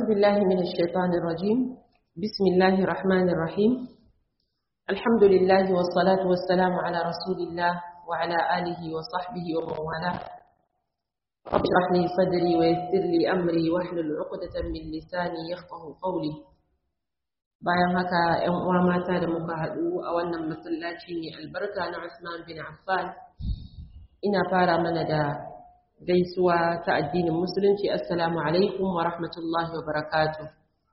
بالله من الشيطان الرجيم بسم الله الرحمن الرحيم الحمد لله والصلاة والسلام على رسول الله وعلى آله وصحبه ومن والاه رب اشرح لي صدري ويسر لي أمري واحلل عقدة من لساني يفقه قولي bayan haka ‘yan uwa mata da muka haɗu a wannan masallaci mai albarka na Usman bin Affan ina fara mana da gaisuwa ta addinin musulunci assalamu alaikum wa rahmatullahi wa barakatuh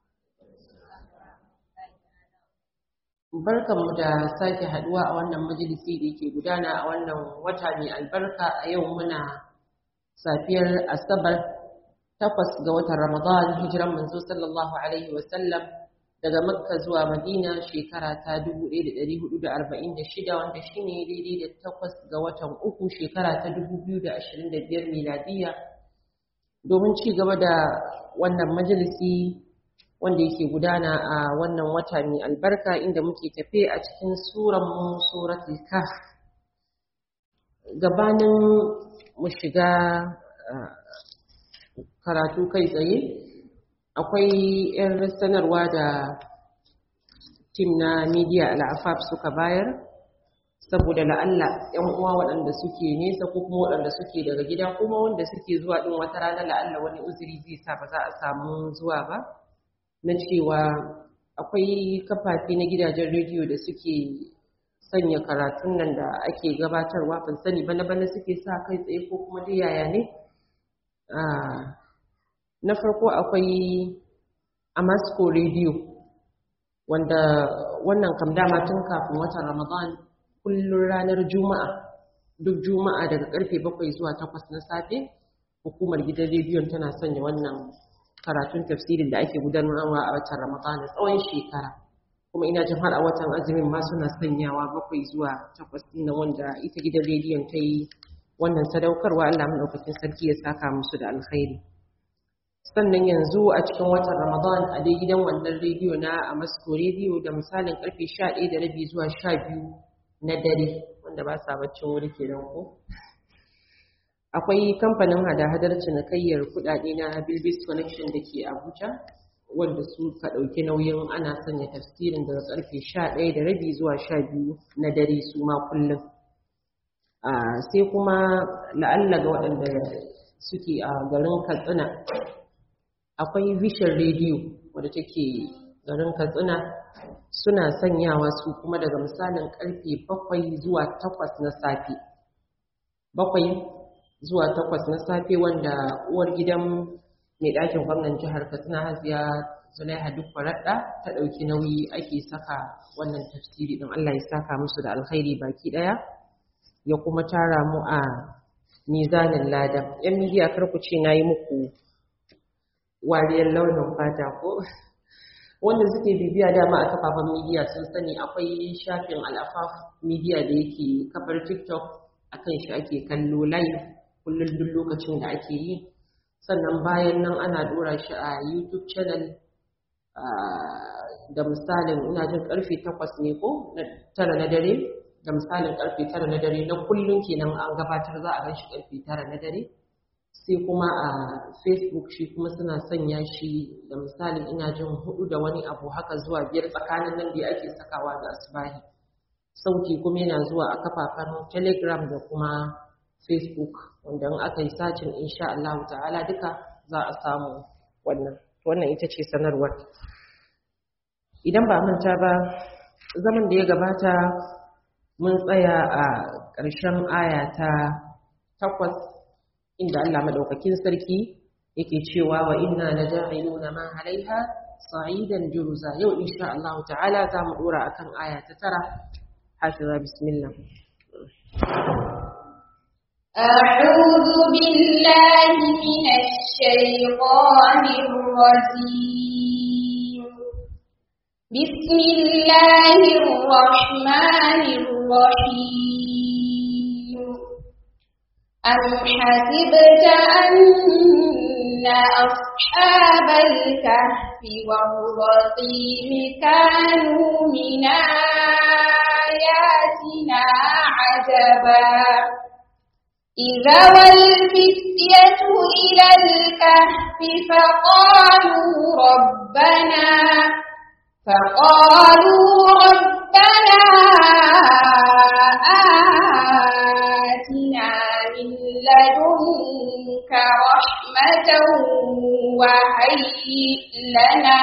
barkanmu da sake haduwa a wannan majalisi da yake gudana a wannan wata mai albarka a yau muna safiyar asabar takwas ga watan ramadan hijiran manzo sallallahu alaihi wasallam daga makka zuwa madina shekara ta 1446 wanda shine daidai da takwas ga watan uku shekara ta 2025 miladiya domin ci gaba da wannan majalisi wanda yake gudana a wannan wata mai albarka inda muke tafe a cikin suranmu suratul kaf gabanin mu shiga karatu kai tsaye akwai 'yan sanarwa da tim na media al'afaf suka bayar saboda la'alla 'yan uwa waɗanda suke nesa ko kuma waɗanda suke daga gida kuma wanda suke zuwa ɗin wata rana la'alla wani uzuri zai sa ba za a samu zuwa ba na cewa akwai kafafe na gidajen rediyo da suke sanya karatun nan da ake gabatarwa ban sani bana bana suke sa kai tsaye ko kuma dai yaya ne na farko akwai Amasco Radio wanda wannan kam dama tun kafin watan Ramadan kullum ranar Juma'a duk Juma'a daga karfe 7 zuwa 8 na safe hukumar gidan rediyon tana sanya wannan karatun tafsirin da ake gudanarwa a watan Ramadan tsawon shekara kuma ina jin har a watan azumin ma suna sanyawa 7 zuwa 8 na wanda ita gidan rediyon ta yi wannan sadaukarwa Allah madaukakin sarki ya saka musu da alkhairi sannan yanzu a cikin watan Ramadan a dai gidan wannan rediyo na a Moscow rediyo da misalin karfe 11 da rabi zuwa 12 na dare wanda ba sa baccin wuri kenan ko akwai kamfanin hada-hadar cinikayyar kudade na Bilbis Connection da ke Abuja wanda su ka ɗauki nauyin ana sanya tafsirin daga karfe 11 da rabi zuwa 12 na dare su ma kullum sai kuma la'alla ga waɗanda suke a garin Katsina akwai vision radio wadda take garin katsina suna sanyawa su kuma daga misalin karfe bakwai zuwa takwas na safe bakwai zuwa takwas na safe wanda uwar gidan mai ɗakin gwamnan jihar katsina hajiya zulaiha duk faraɗa ta ɗauki nauyi ake saka wannan tafsiri ɗin allah ya saka musu da alkhairi baki ɗaya ya kuma tara mu a mizanin lada yan midiya karku ce na yi muku wariyar launin fata ko wanda suke bibiya dama a kafafen midiya sun sani akwai shafin al'afaf midiya da yake kafar tiktok akan shi ake kallo live kullum duk lokacin da ake yi sannan bayan nan ana dora shi a youtube channel da misalin ina jin karfe takwas ne ko tara na dare da misalin karfe tara na dare na kullum kenan an gabatar za a gan shi karfe tara na dare sai kuma a facebook shi kuma suna sanya shi da misalin ina jin hudu da wani abu haka zuwa biyar tsakanin nan da ake sakawa da asbahi sauti kuma yana zuwa a kafafen telegram da kuma facebook wanda in aka yi sacin insha Allah ta'ala duka za a samu wannan wannan ita ce sanarwar idan ba manta ba zaman da ya gabata mun tsaya a ƙarshen aya ta takwas inda Allah madaukakin sarki yake cewa wa inna laja'iluna ma 'alaiha sa'idan juruza yau insha Allah ta'ala za mu dora akan aya ta tara hafiza bismillah أعوذ بالله من الشيطان الرجيم بسم الله الرحمن الرحيم أم حسبت أن أصحاب الكهف والرقيم كانوا من آياتنا عجبا إذا والفتية إلى الكهف فقالوا وهيئ لنا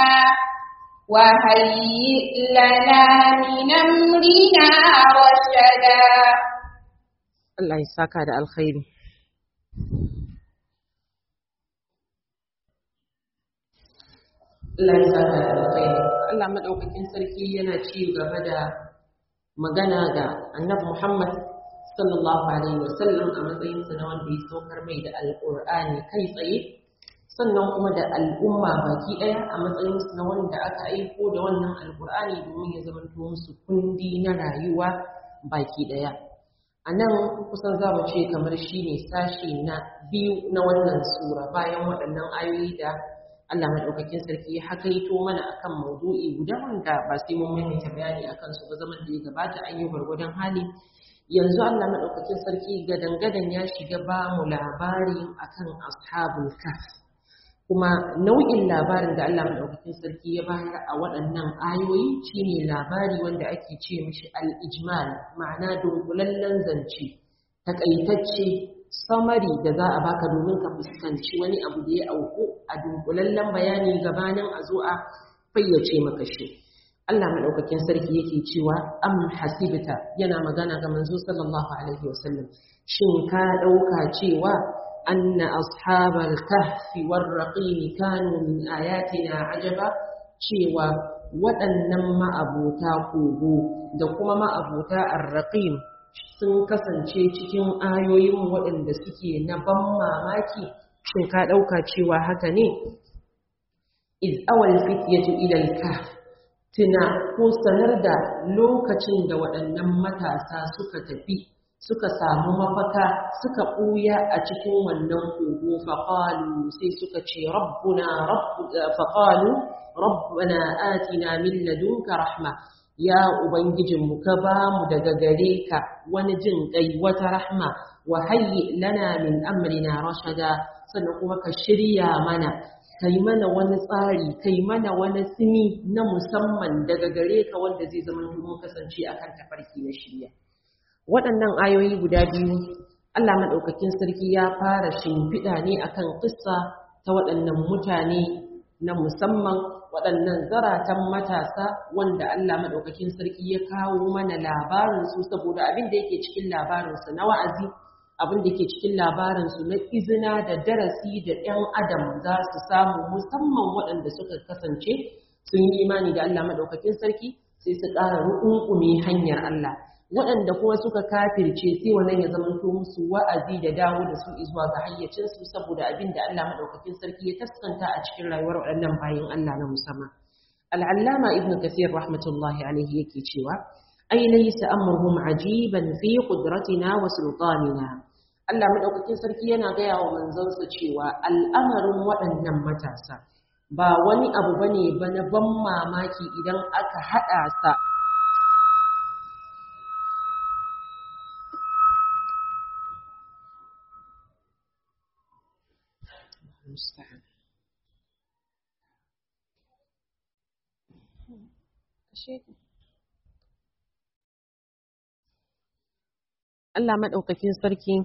وهيئ لنا من أمرنا رشدا Allah ya saka da alkhairi Allah ya saka da alkhairi Allah madaukakin sarki yana ci gaba da magana ga Annabi Muhammad sallallahu alaihi wasallam a matsayin sa na wanda ya saukar mai da alqur'ani kai tsaye sannan kuma da al'umma baki daya a matsayin su na wanda aka aiko da wannan alqur'ani domin ya zamanto musu kundi na rayuwa baki daya a nan kusan za mu ce kamar shi ne sashi na biyu na wannan sura bayan waɗannan ayoyi da Allah maɗaukakin sarki ya hakaito mana akan maudu'i guda wanda ba sai mun maimaita bayani akan su ba zaman da ya gabata an yi gwargwadon hali yanzu Allah maɗaukakin sarki gadan-gadan ya shiga ba mu labari akan ashabul kaf kuma nau'in labarin da Allah maɗaukakin sarki ya bayar a waɗannan ayoyi shine labari wanda ake ce mishi al-ijmal ma'ana dunkulallen zance takaitacce samari da za a baka domin ka fuskanci wani abu da ya auku a dunkulallen bayani gabanin a zo a fayyace maka shi Allah maɗaukakin sarki yake cewa am hasibta yana magana ga manzo sallallahu alaihi wasallam shin ka ɗauka cewa أن أصحاب الكهف والرقيم كانوا من آياتنا عجبا cewa waɗannan ma'abuta kogo da kuma ma'abuta arraƙim sun kasance cikin ayoyin waɗanda suke na ban mamaki shin ka ɗauka cewa haka ne iz awal fityatu ila al-kahf tuna ko sanar da lokacin da waɗannan matasa suka tafi suka samu mafaka suka ɓuya a cikin wannan kogo faƙalu sai suka ce rabbuna faƙalu rabbana atina min ladunka rahma ya ubangijinmu ka ba mu daga gare ka wani jin ƙai wata rahma wa hayyi lana min amrina rashada sannan kuma ka shirya mana kai mana wani tsari kai mana wani simi na musamman daga gare ka wanda zai zama mun kasance akan tafarki na shirya waɗannan ayoyi guda biyu Allah maɗaukakin sarki ya fara shimfiɗa ne akan ƙissa ta waɗannan mutane na musamman waɗannan zaratan matasa wanda Allah maɗaukakin sarki ya kawo mana labarinsu saboda abin da yake cikin labarinsu na wa'azi abin da ke cikin labarinsu na izina da darasi da ‘yan adam za su samu musamman waɗanda suka kasance sun yi imani da Allah maɗaukakin sarki sai su ƙara rukunkume hanyar Allah waɗanda kuma suka kafirce sai wannan ya zama to musu wa'azi da dawo da su zuwa ga hayyacinsu saboda abin da Allah madaukakin sarki ya taskanta a cikin rayuwar waɗannan bayin Allah na musamman al'allama ibn kathir rahmatullahi alaihi yake cewa ai laysa amruhum ajiban fi qudratina wa sultanina Allah madaukakin sarki yana gaya wa manzansa cewa al'amarin waɗannan matasa ba wani abu bane ba na ban mamaki idan aka haɗa sa المستعان Allah maɗaukakin sarki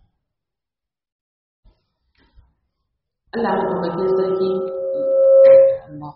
Allah maɗaukakin sarki Allah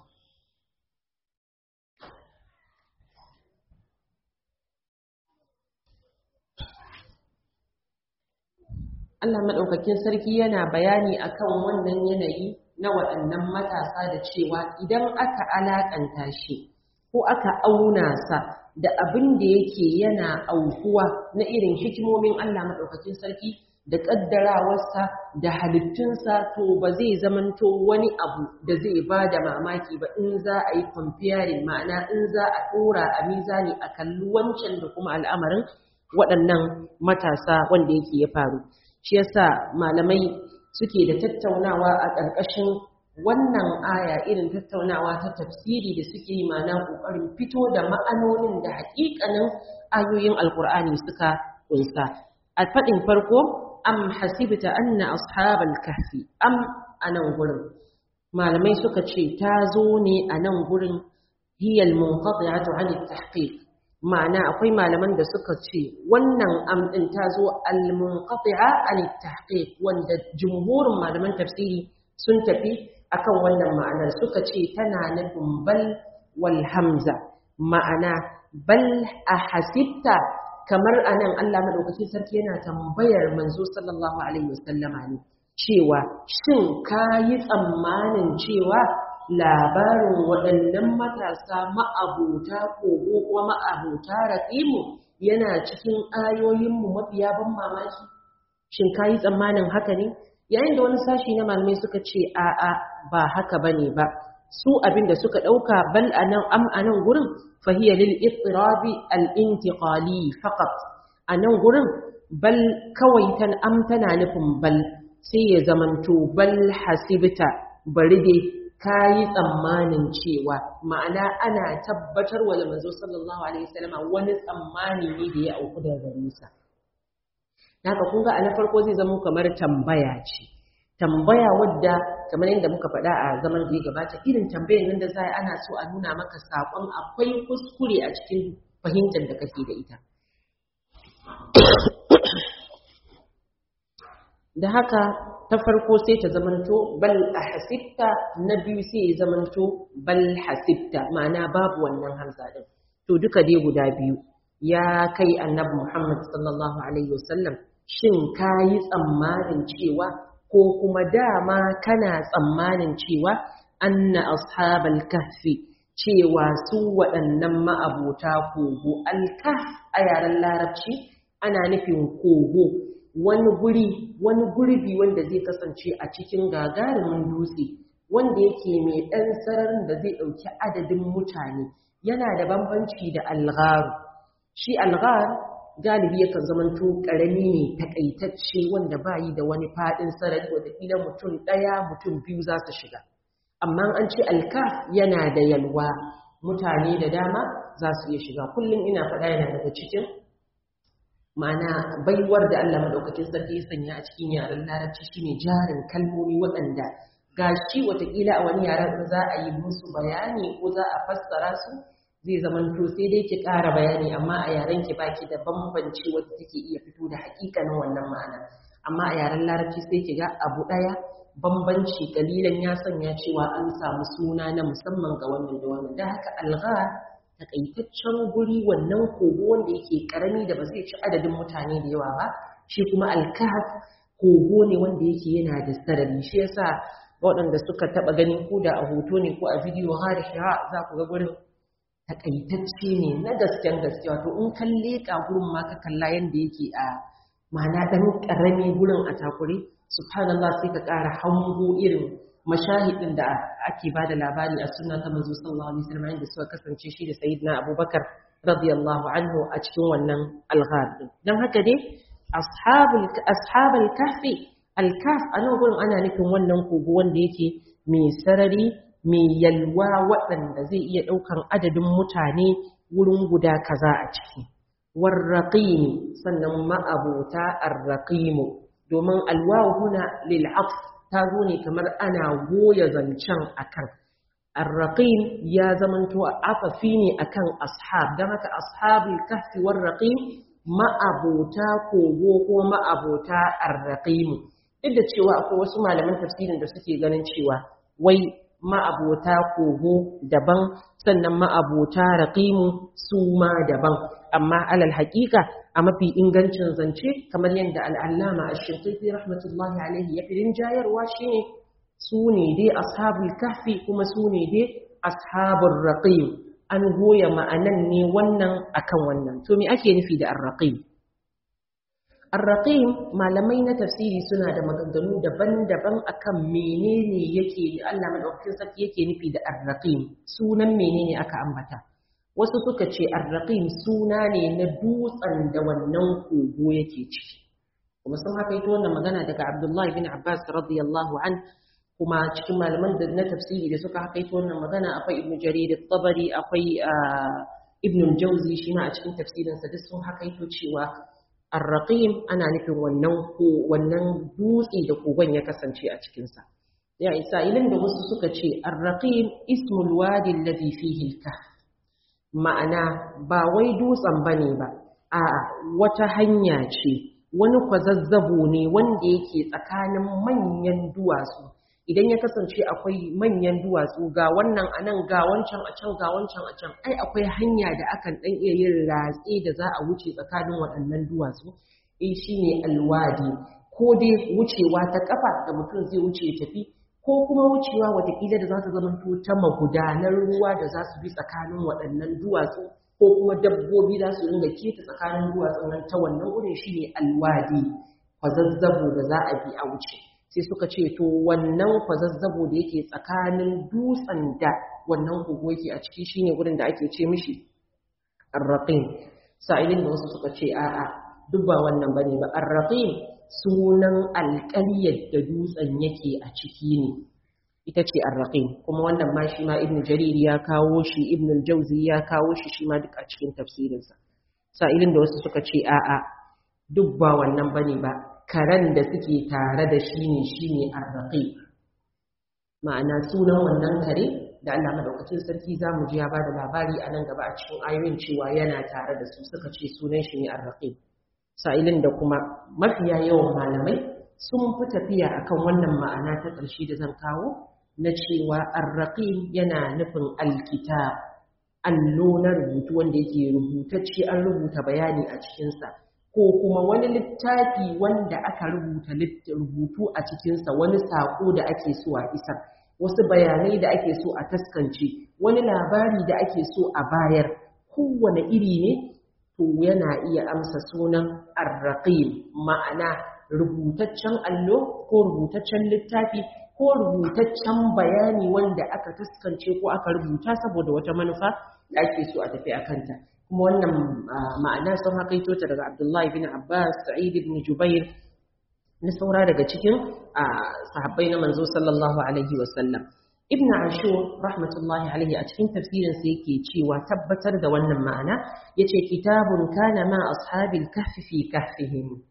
Allah maɗaukakin sarki yana bayani akan wannan yanayi na waɗannan matasa da cewa idan aka alaƙanta shi ko aka auna sa da abin da yake yana aukuwa na irin hikimomin Allah maɗaukakin sarki da ƙaddarawarsa da halittunsa to ba zai zamanto wani abu da zai ba da mamaki ba in za a yi comparing ma'ana in za a ɗora a mizani a kalli wancan da kuma al'amarin waɗannan matasa wanda yake ya faru shi yasa malamai suke da tattaunawa a ƙarƙashin wannan aya irin tattaunawa ta tafsiri da suke yi mana ƙoƙarin fito da ma'anonin da haƙiƙanin ayoyin alƙur'ani suka ƙunsa a faɗin farko am hasibta anna ashabal kahfi am anan gurin malamai suka ce ta zo ne a nan gurin hiyal munqati'atu 'an at-tahqiq ma'ana akwai malaman da suka ce wannan am din ta zo al-munqati'a an tahqiq wanda jumhurin malaman tafsiri sun tafi akan wannan ma'anar suka ce tana nufin bal wal hamza ma'ana bal a hasibta kamar anan Allah madaukakin sarki yana tambayar manzo sallallahu alaihi wasallama ne cewa shin kayi tsammanin cewa labarin waɗannan matasa ma'abuta kogo kuma ma'abuta raqimu yana cikin ayoyinmu mafiya ban mamaki shin kayi tsammanin haka ne yayin da wani sashi na malamai suka ce a'a ba haka bane ba su abinda suka dauka bal anan am anan gurin fahiya lil ittirabi al intiqali faqat anan gurin bal kawai tan am tana nufin bal sai ya zamanto bal hasibta bari dai kayi tsammanin cewa ma'ana ana tabbatar wa manzo sallallahu alaihi wasallama wani tsammani ne da ya auku da gare sa haka kun ga a na farko zai zama kamar tambaya ce tambaya wadda kamar yadda muka faɗa a zaman da ya gabata irin tambayar nan da za a ana so a nuna maka saƙon akwai kuskure a cikin fahimtar da kake da ita da haka ta farko sai ta zamanto bal a hasibta na biyu sai ya zamanto bal hasibta ma'ana babu wannan hamza din to duka dai guda biyu ya kai annabi Muhammad sallallahu alaihi wasallam shin kayi tsammanin cewa ko kuma dama kana tsammanin cewa anna ashabal kahfi cewa su waɗannan ma'abota kogo alkaf a yaren larabci ana nufin kogo wani guri wani gurbi wanda zai kasance a cikin gagarumin dutse wanda yake mai ɗan sararin da zai ɗauki adadin mutane yana da bambanci da algharu shi alghar galibi yakan zamanto ƙarami ne takaitacce wanda bayi da wani faɗin sarari wadda mutum ɗaya mutum biyu za su shiga amma an ce alkaf yana da yalwa mutane da dama za su iya shiga kullum ina faɗa yana daga cikin ma'ana baiwar da Allah madaukakin sarki ya sanya a cikin yaren larabci shine jarin kalmomi waɗanda gashi watakila a wani yaren za a yi musu bayani ko za a fassara su zai zaman to sai dai ki ƙara bayani amma a yaren ki baki da bambanci wadda take iya fito da hakikanin wannan ma'ana amma a yaren larabci sai ki ga abu ɗaya bambanci kalilan ya sanya cewa an samu suna na musamman ga wannan da wannan da haka algha takaitaccen guri wannan kogo wanda yake karami da ba zai ci adadin mutane da yawa ba shi kuma alkahf kogo ne wanda yake yana da sarari shi yasa waɗanda suka taɓa ganin ko da a hoto ne ko a bidiyo har shira za ku ga gurin takaitacce ne na gasken gaske wato in kan leƙa gurin ma ka kalla yanda yake a ma'ana ɗan ƙarami gurin a takure subhanallah sai ka ƙara hango irin mashahidin da ake ba da labari a suna ta manzo sallallahu alaihi wasallam inda suka kasance shi da sayyidina abubakar radiyallahu anhu a cikin wannan alghar din dan haka dai ashabul ashabul kahfi alkaf anan gurin ana nufin wannan kogo wanda yake mai sarari mai yalwa waɗanda zai iya ɗaukan adadin mutane wurin guda kaza a ciki warraqim sannan ma'abota arraqimu domin alwawu huna lil ta zo ne kamar ana goya zancen akan arraqim ya zamanto afafi ne akan ashab dan haka ashabul kahfi warraqim ma'abota kogo ko ma'abota arraqim duk da cewa akwai wasu malaman tafsirin da suke ganin cewa wai ma'abota kogo daban sannan ma'abota raqimu su ma daban amma alal haƙiƙa a mafi ingancin zance kamar yadda al'allama a shirkaifi rahmatullahi alaihi ya firin jayarwa shi ne su ne dai ashabul kahfi kuma su ne dai ashabul raqim an goya ma'anan ne wannan akan wannan to me ake nufi da ar-raqim ar-raqim malamai na tafsiri suna da maganganu daban-daban akan menene yake Allah madaukakin sarki yake nufi da ar-raqim sunan menene aka ambata wasu suka ce arraqim suna ne na dutsen da wannan kogo yake ciki kuma sun haka ita wannan magana daga Abdullahi bin Abbas radiyallahu an kuma cikin malaman da na tafsiri da suka haka ita wannan magana akwai Ibn Jarir at-Tabari akwai Ibn al-Jawzi shi ma a cikin tafsirinsa duk sun haka ito cewa arraqim ana nufin wannan ko wannan dutse da kogon ya kasance a cikin sa ya isa ilin da wasu suka ce arraqim ismul wadi alladhi fihi al-kahf ma'ana ba wai dutsen ba ne ba a wata hanya ce wani kwazazzabo ne wanda yake tsakanin manyan duwatsu idan ya kasance akwai manyan duwatsu ga wannan a nan ga wancan a can ga wancan a can ai akwai hanya da akan ɗan iya yin ratse da za a wuce tsakanin waɗannan duwatsu eh shine alwadi ko dai wucewa ta kafa da mutum zai wuce ya tafi ko kuma wucewa watakila da za ta zama ta magudanar ruwa da za su bi tsakanin waɗannan duwatsu ko kuma dabbobi za su ringa keta tsakanin duwatsun nan ta wannan wurin shine alwadi kwazazzabo da za a bi a wuce sai suka ce to wannan kwazazzabo da yake tsakanin dutsen da wannan kogo yake a ciki shine wurin da ake ce mishi arraqim sa'ilin da wasu suka ce a'a duk ba wannan bane ba arraqim sunan alƙaryar da dutsen yake a ciki ne ita ce arraqim kuma wannan ma shi ma ibn jarir ya kawo shi ibn al-jawzi ya kawo shi shi ma duk a cikin tafsirinsa sa'ilin da wasu suka ce a'a duk ba wannan bane ba karen da suke tare da shi ne shine arraqim ma'ana sunan wannan kare da Allah madaukakin sarki zamu ji ya bada labari a nan gaba a cikin ayoyin cewa yana tare da su suka ce sunan shi ne arraqim sa'ilin da kuma mafiya yawan malamai sun fi tafiya akan wannan ma'ana ta ƙarshe da zan kawo na cewa arraqim yana nufin alkitab allo na rubutu wanda yake rubutacce an rubuta bayani a cikinsa ko kuma wani littafi wanda aka rubuta rubutu a cikinsa wani saƙo da ake so a isar wasu bayanai da ake so a taskance wani labari da ake so a bayar kowane iri ne to yana iya amsa sunan arraqim ma'ana rubutaccen allo ko rubutaccen littafi ko rubutaccen bayani wanda aka taskance ko aka rubuta saboda wata manufa da ake so a tafi a kanta kuma wannan ma'ana sun hakaito ta daga Abdullahi bin Abbas Sa'id ibn Jubair na saura daga cikin sahabbai na manzo sallallahu alaihi wasallam Ibn Ashur rahmatullahi alaihi a cikin tafsirin sa yake cewa tabbatar da wannan ma'ana yace kitabun kana ma ashabil kahfi fi kahfihim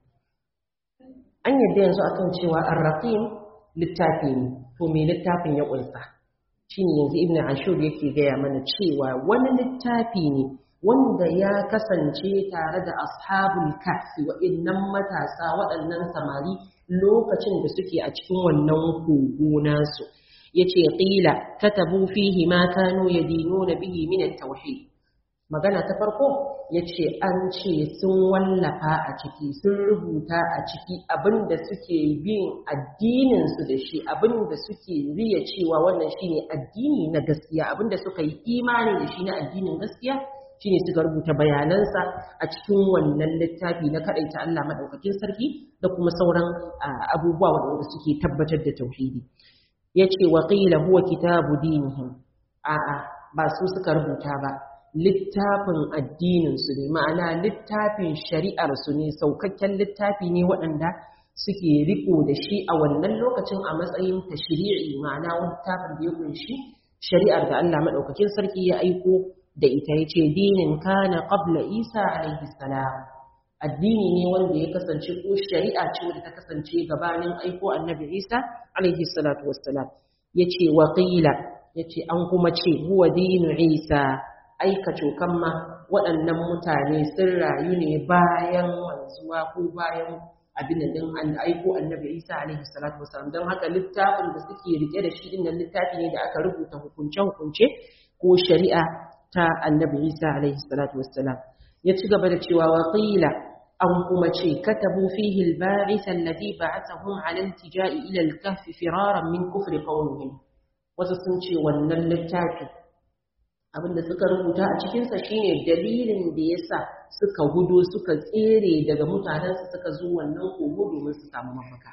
an yadda yanzu akan cewa ar-raqim littafi ne to me littafin ya kunsa shine yanzu Ibn Ashur yake gaya mana cewa wani littafi ne wanda ya kasance tare da ashabul kahfi wa'innan matasa waɗannan samari lokacin da suke a cikin wannan kogo nasu yace qila katabu fihi ma kanu yadinuna bihi min at-tauhid magana ta farko yace an ce sun wallafa a ciki sun rubuta a ciki abinda suke bin addinin su da shi abinda suke riya cewa wannan shine addini na gaskiya abinda suka yi imani da shi na addinin gaskiya shine suka rubuta bayanansa a cikin wannan littafi na kadaita Allah madaukakin sarki da kuma sauran abubuwa wanda suke tabbatar da tauhidi yace wa qila huwa kitabu dinihim a'a ba su suka rubuta ba littafin addinin su ne ma'ana littafin shari'ar su ne saukakken littafi ne waɗanda suke riko da shi a wannan lokacin a matsayin tashri'i ma'ana littafin da ya kunshi shari'ar da Allah madaukakin sarki ya aiko da ita ya ce dinin kana qabla isa alaihi salam addini ne wanda ya kasance ko shari'a ce wanda ta kasance gabanin aiko annabi isa alaihi salatu wassalam ya ce wa qila ya ce an kuma ce huwa dinu isa aika cokan ma waɗannan mutane sun rayu ne bayan wanzuwa ko bayan abin din an aiko annabi isa alaihi salatu wassalam don haka littafin da suke rike da shi din littafi ne da aka rubuta hukunce-hukunce ko shari'a ta annabi Isa alaihi salatu wassalam ya ci gaba da cewa wa qila an kuma ce katabu fihi al-ba'ith alladhi ba'athahum 'ala al-tija'i ila al-kahf firaran min kufri qawmihim wasu sun ce wannan littafi abinda suka rubuta a cikin sa shine dalilin da yasa suka gudo suka tsere daga mutanen su suka zo wannan kogo domin su samu mafaka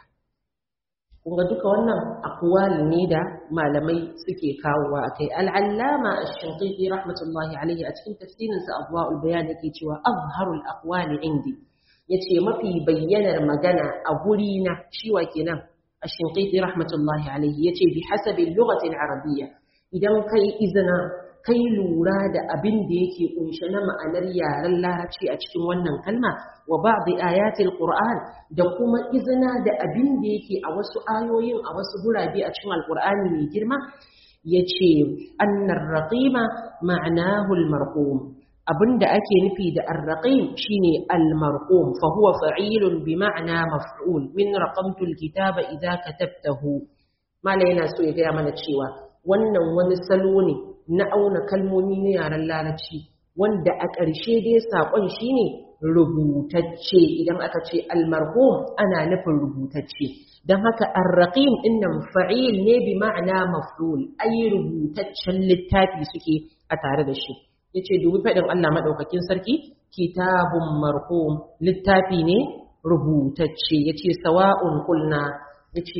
kunga duka wannan akwali ne da malamai suke kawowa akai al'allama ash-shinqiti rahmatullahi alayhi a cikin tafsirin sa abwaul bayan yake cewa azharul aqwali indi yace mafi bayyanar magana a guri na shi wa kenan ash-shinqiti rahmatullahi alayhi yace bi hasabi lughati al-arabiyya idan kai izina kai lura da abin da yake kunshe na ma'anar yaren larabci a cikin wannan kalma wa ba'd ayatil qur'an da kuma izina da abin da yake a wasu ayoyin a wasu gurabe a cikin alqur'ani mai girma yace annar raqima ma'anahu al-marqum abinda ake nufi da ar-raqim shine al-marqum fa huwa fa'ilun bi ma'na maf'ul min raqamtu al-kitaba idza katabtahu malai yana so ya gaya mana cewa wannan wani salo ne na auna kalmomi na yaren larabci wanda a ƙarshe dai saƙon shine rubutacce idan aka ce almarhum ana nufin rubutacce don haka arraqim dinnan fa'il ne bi ma'ana maf'ul ai rubutaccen littafi suke a tare da shi yace dubi fadin Allah madaukakin sarki kitabun marhum littafi ne rubutacce yace sawa'un qulna yace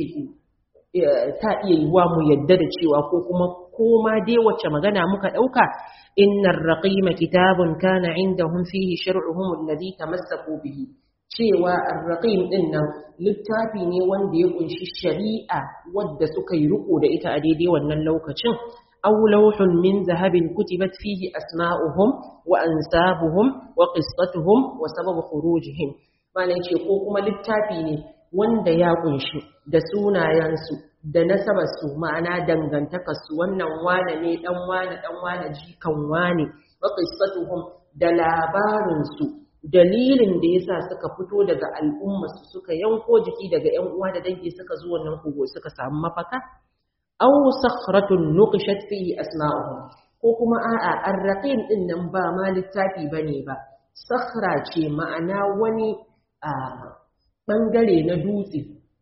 ta iya yiwa mu yadda da cewa ko kuma koma dai wacce magana muka dauka innar raqima kitabun kana indahum fihi shar'uhum alladhi tamassaku bihi cewa ar-raqim din nan littafi ne wanda ya kunshi shari'a wadda suka yi riko da ita a daidai wannan lokacin aw lawhun min zahabin kutibat fihi asma'uhum wa ansabuhum wa qissatuhum wa sababu khurujihim malai ce ko kuma littafi ne wanda ya kunshi da sunayensu da nasabarsu ma'ana dangantakarsu wannan wane ne dan wane dan wane jikan wane wa qissatuhum da labarinsu dalilin da yasa suka fito daga al'ummarsu suka yanko jiki daga ƴan uwa da dangi suka zo wannan kogo suka samu mafaka aw sakhratun nuqishat fihi asma'uhum ko kuma a'a arraqim din nan ba ma littafi bane ba sakhra ce ma'ana wani a bangare na dutse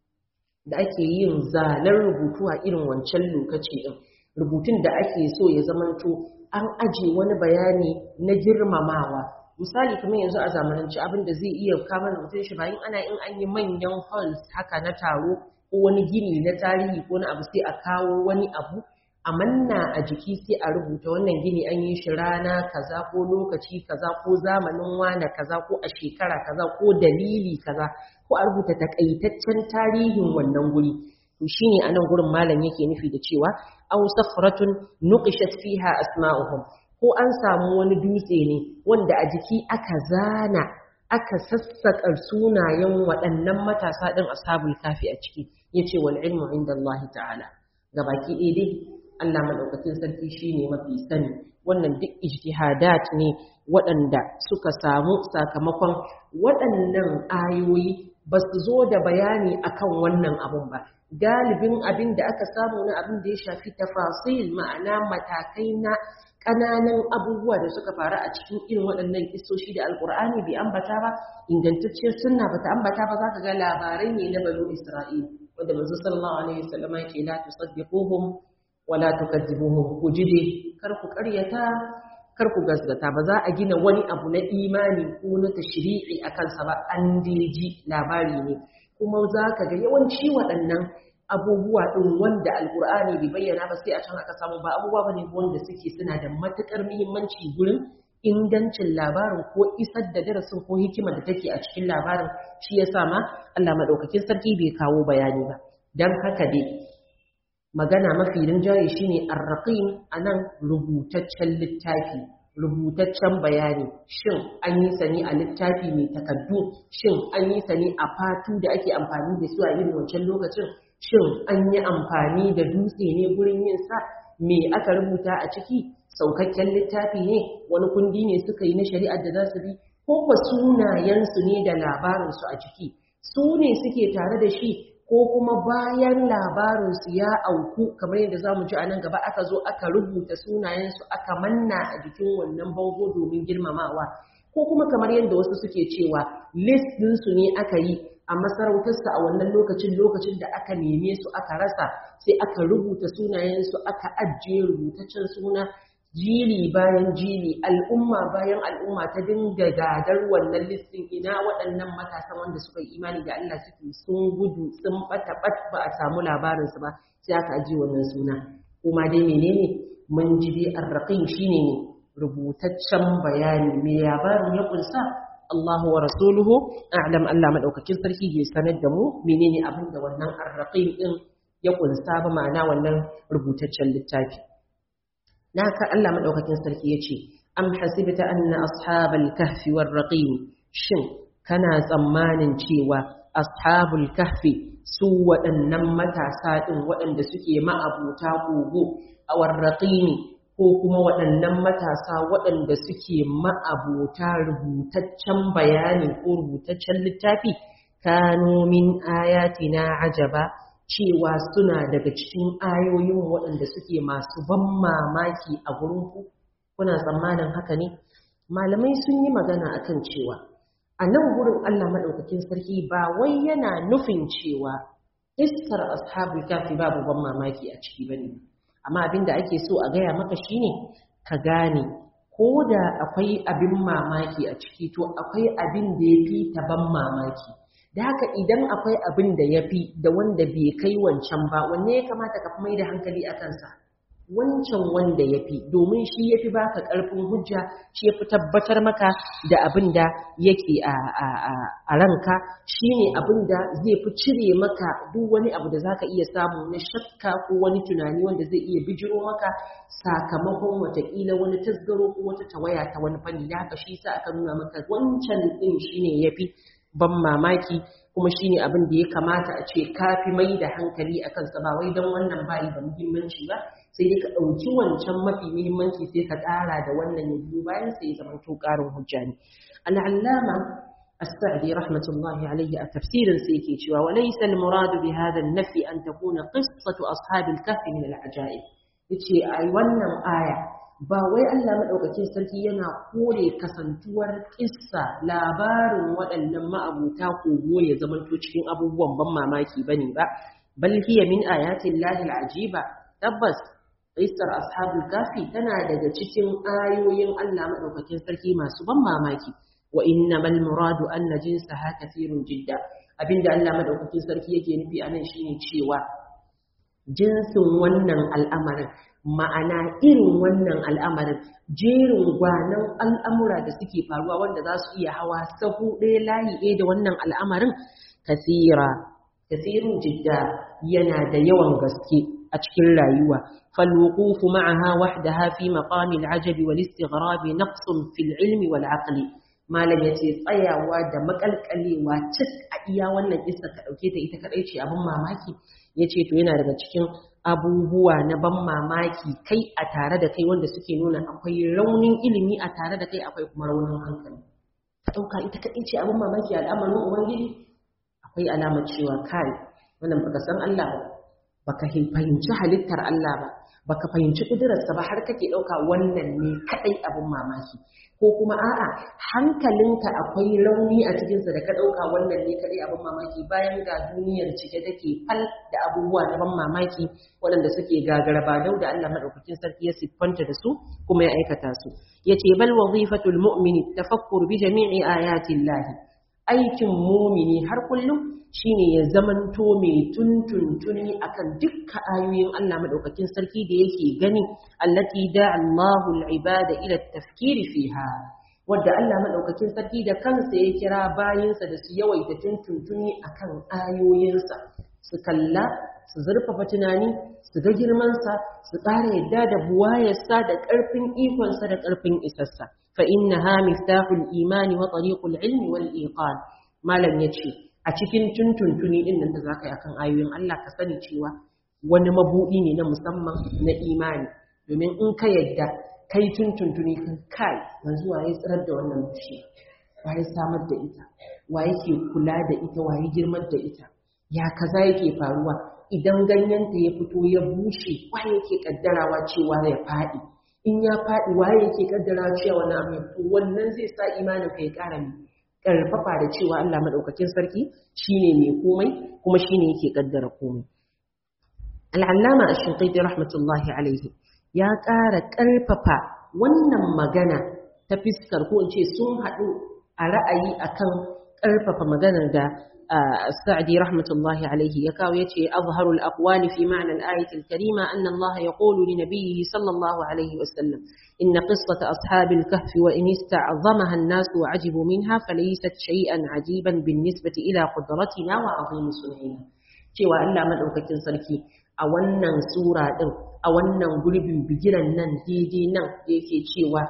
da ake yin zanen rubutu a irin wancan lokaci din rubutun da ake so ya zamanto an aje wani bayani na girmamawa misali kamar yanzu a zamanance abin da zai iya kama mutum shi bayan ana in an yi manyan halls haka na taro ko wani gini na tarihi ko na abu sai a kawo wani abu a manna a jiki sai a rubuta wannan gini an yi shi rana kaza ko lokaci kaza ko zamanin wane kaza ko a shekara kaza ko dalili kaza ko a rubuta takaitaccen tarihin wannan guri to shine anan gurin malam yake nufi da cewa aw safratun nuqishat fiha asma'uhum ko an samu wani dutse ne wanda a jiki aka zana aka sassaka sunayen waɗannan matasa ɗin ashabul kafi a ciki yace wal ilmu inda Allah ta'ala gabaki ɗaya dai Allah madaukakin sarki shine mafi sani wannan duk ijtihadat ne waɗanda suka samu sakamakon waɗannan ayoyi ba su zo da bayani akan wannan abun ba galibin abin da aka samu na abin da ya shafi tafasil ma'ana matakai na ƙananan abubuwa da suka faru a cikin irin waɗannan kisoshi da alkur'ani bai ambata ba ingantacciyar sunna bata ambata ba za ka ga labarai ne na banu isra'il wanda manzo sallallahu alaihi wasallam ya ce la tusaddiquhum wa la tukadzibuhum ku jide kar ku ƙaryata kar ku gasgata ba za a gina wani abu na imani ko na tashri'i a kansa ba an ji labari ne kuma za ka ga yawanci waɗannan abubuwa ɗin wanda alkur'ani bai bayyana ba sai a can aka samu ba abubuwa bane wanda suke suna da matuƙar muhimmanci gurin ingancin labarin ko isar da darasin ko hikima da take a cikin labarin shi ya sa ma Allah maɗaukakin sarki bai kawo bayani ba don haka dai magana mafi rinjaye shine arraqim anan rubutaccen littafi rubutaccen bayani shin an yi sani a littafi mai takaddu shin an yi sani a fatu da ake amfani da su a irin wancan lokacin shin an yi amfani da dutse ne gurin yin sa me aka rubuta a ciki saukakken littafi ne wani kundi ne suka yi na shari'ar da za su bi ko ba sunayensu ne da labarinsu a ciki su ne suke tare da shi ko kuma bayan labarinsu ya auku kamar yadda za mu ji a nan gaba aka zo aka rubuta sunayensu aka manna a jikin wannan bango domin girmamawa ko kuma kamar yadda wasu suke cewa list ɗinsu ne aka yi a masarautarsa a wannan lokacin lokacin da aka neme su aka rasa sai aka rubuta sunayensu aka ajiye rubutaccen suna jili bayan jili al'umma bayan al'umma ta dinga gadar wannan listin ina waɗannan matasan wanda suka yi imani da Allah suke sun gudu sun bata bat ba a samu labarinsu ba sai aka ajiye wannan suna kuma dai menene mun ji dai arraqin shine ne rubutaccen bayani me labarin ya kunsa Allahu wa rasuluhu a'lam Allah madaukakin sarki ke sanar da mu menene abin da wannan arraqim din ya kunsa ba ma'ana wannan rubutaccen littafi naka Allah madaukakin sarki yace am hasibta anna ashabal kahfi war raqim shin kana tsammanin cewa ashabul kahfi su waɗannan matasa din waɗanda suke ma'abuta kogo a warraqimi ko kuma waɗannan matasa waɗanda suke ma'abuta rubutaccen bayani ko rubutaccen littafi kanu min ayatina ajaba cewa suna daga cikin ayoyin waɗanda suke masu ban mamaki a gurinku kuna tsammanin haka ne malamai sun yi magana akan cewa a nan gurin Allah maɗaukakin sarki ba wai yana nufin cewa iskar ashabul kafi babu ban mamaki a ciki bane amma abinda ake so a gaya maka shine ka gane ko da akwai abin mamaki a ciki to akwai abin da ya fi ta ban mamaki da haka idan akwai abin da ya fi da wanda bai kai wancan ba wanne ya kamata ka mai da hankali a kansa wancan wanda ya fi domin shi ya fi baka ƙarfin hujja shi ya fi tabbatar maka da abin da yake a ranka shi ne abin da zai fi cire maka duk wani abu da zaka iya samu na shakka ko wani tunani wanda zai iya bijiro maka sakamakon watakila wani tasgaro ko wata tawaya ta wani fanni da haka shi sa aka nuna maka wancan ɗin shi ne ya fi ban mamaki kuma shine abin da ya kamata a ce kafi mai da hankali a kansa ba wai don wannan bayi da muhimmanci ba sai dai ka ɗauki wancan mafi muhimmanci sai ka ƙara da wannan ya biyu bayan sai ya zama to ƙarin hujja ne al'allama السعدي رحمة الله عليه التفسير سيكي شوى وليس المراد بهذا النفي أن تكون قصة أصحاب الكهف من العجائب يتشي أي ونم آية ba wai Allah maɗaukakin sarki yana kore kasantuwar kissa labarin waɗannan ma'abuta kogo ya zamanto cikin abubuwan ban mamaki bane ba bal hiya min ayatin lahil ajiba tabbas qissar ashabul kafi tana daga cikin ayoyin Allah maɗaukakin sarki masu ban mamaki wa innamal muradu anna jinsaha kathirun jidda abinda Allah maɗaukakin sarki yake nufi anan shine cewa jinsin wannan al'amarin ma'ana irin wannan al'amarin jerin gwanan al'amura da suke faruwa wanda za su iya hawa sahu ɗaya layi ɗaya da wannan al'amarin kasira kasirin jidda yana da yawan gaske a cikin rayuwa falwuqufu ma'aha wahdaha fi maqami al'ajabi wal istighrab naqsun fil ilmi wal aqli malam yace tsayawa da makalkalewa cik a iya wannan kissa ka dauke ta ita kadai ce abin mamaki yace to yana daga cikin abubuwa na ban mamaki kai a tare da kai wanda suke nuna akwai raunin ilimi a tare da kai akwai kuma raunin hankali ɗauka ita kaɗai ce abin mamaki a al'amarin ubangiji akwai alamar cewa kai wannan baka san Allah ba baka fahimci halittar Allah ba baka fahimci kudurarsa ba har kake ɗauka wannan ne kaɗai abin mamaki ko kuma a'a hankalinka akwai rauni a cikinsa da ka ɗauka wannan ne kaɗai abin mamaki bayan ga duniyar cike take fal da abubuwa na ban mamaki waɗanda suke gagara ba dau da Allah maɗaukakin sarki ya siffanta da su kuma ya aikata su yace bal wazifatul mu'mini tafakkur bi jami'i ayatin lahi aikin mumini har kullum shine ya zamanto mai tuntuntuni akan dukkan ayoyin Allah madaukakin sarki da yake gani allati da Allahu al-ibada ila tafkiri fiha wadda Allah madaukakin sarki da kansa ya kira bayinsa da su yawaita tuntuntuni akan ayoyinsa su kalla su zurfafa tunani su ga girmansa su ƙara yadda da buwayarsa da ƙarfin ikonsa da ƙarfin isassa fa innaha miftahul imani wa tariqul ilmi wal iqan malam yace a cikin tuntuntuni din nan da zaka yi akan ayoyin Allah ka sani cewa wani mabudi ne na musamman na imani domin in ka yadda kai tuntuntuni kan kai yanzu waye tsirar da wannan bishiya waye samar da ita waye ke kula da ita waye girmar da ita ya kaza yake faruwa idan ganyenta ya fito ya bushe waye yake kaddarawa cewa ya faɗi in ya faɗi waye yake kaddarawa cewa wani abu to wannan zai sa imanin ka ya ƙara ne karfafa da cewa Allah madaukakin sarki shine mai komai kuma shine yake kaddara komai Al-Allama Ash-Shinqiti rahmatullahi alaihi ya ƙara ƙarfafa wannan magana ta fiskar ko in ce sun haɗu a ra'ayi akan ƙarfafa maganar da السعدي رحمة الله عليه يكاو يتي أظهر الأقوال في معنى الآية الكريمة أن الله يقول لنبيه صلى الله عليه وسلم إن قصة أصحاب الكهف وإن استعظمها الناس وعجبوا منها فليست شيئا عجيبا بالنسبة إلى قدرتنا وعظيم صنعنا cewa Allah madaukakin sarki a wannan sura din a wannan gurbin bigiran nan daidai nan da yake cewa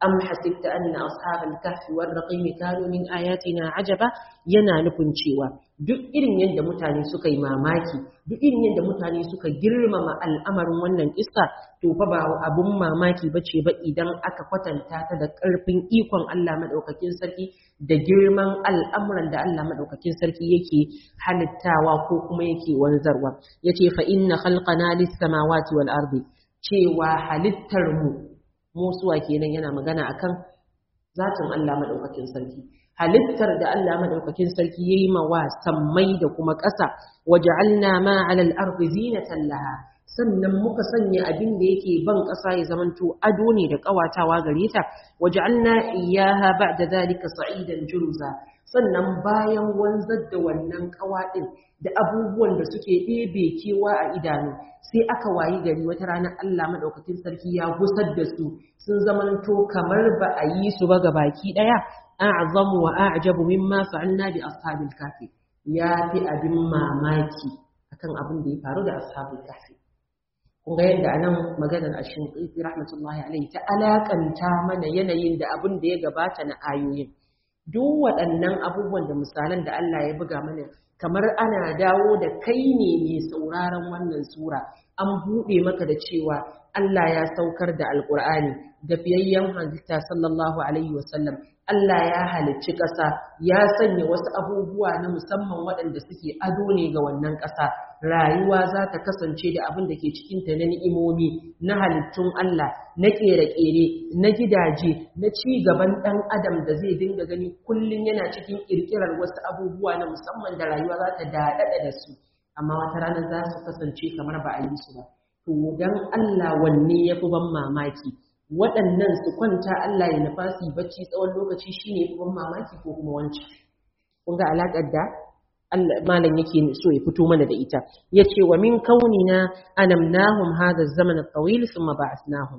am hasibta anna ashabal kahfi war raqim kanu min ayatina ajaba yana nufin cewa duk irin yadda mutane suka yi mamaki duk irin yadda mutane suka girmama al'amarin wannan kissa to fa ba abun mamaki bace ba idan aka kwatanta ta da karfin ikon Allah madaukakin sarki da girman al'amuran da Allah madaukakin sarki yake halittawa ko kuma yake wanzarwa yace fa inna khalqana lis samawati wal ardi cewa halittar mu musuwa kenan yana magana akan zatin Allah madaukakin sarki halittar da Allah madaukakin sarki yayi ma wa sammai da kuma ƙasa waja'alna ma 'alal ardi zinatan laha sannan muka sanya abin da yake ban ƙasa ya zamanto ado ne da ƙawatawa gare ta waja'alna iyyaha ba'da zalika sa'idan juruza sannan bayan wanzar da wannan ƙawa din da abubuwan da suke ɗebe kewa a idanu sai aka wayi gari wata rana Allah madaukakin sarki ya gusar da su sun zamanto kamar ba a yi su ba baki ɗaya a'zamu wa a'jabu mimma fa'alna bi ashabil kafi ya fi abin mamaki akan abin da ya faru da ashabul kafi kun ga yadda anan maganar ashin rahmatullahi alaihi ta alakanta mana yanayin da abin da ya gabata na ayoyin duk waɗannan abubuwan da misalan da Allah ya buga mana kamar ana dawo da kai ne mai sauraron wannan sura an buɗe maka da cewa Allah ya saukar da alƙur'ani da fiyayyen halitta sallallahu alaihi wasallam Allah ya halicci ƙasa ya sanya wasu abubuwa na musamman waɗanda suke ado ne ga wannan ƙasa rayuwa za ta kasance da abin da ke cikinta na ni'imomi na halittun Allah na ƙere-ƙere na gidaje na ci gaban ɗan adam da zai dinga gani kullum yana cikin ƙirƙirar wasu abubuwa na musamman da rayuwa za ta daɗaɗa da su amma wata rana za su kasance kamar ba a yi su ba to dan Allah wanne ya fi ban mamaki waɗannan su kwanta Allah ya nufa su bacci tsawon lokaci shine ya fi ban mamaki ko kuma wancan kun ga alaƙar da malam yake so ya fito mana da ita yace wa min kaunina anamnahum hadha zaman at-tawil thumma ba'athnahum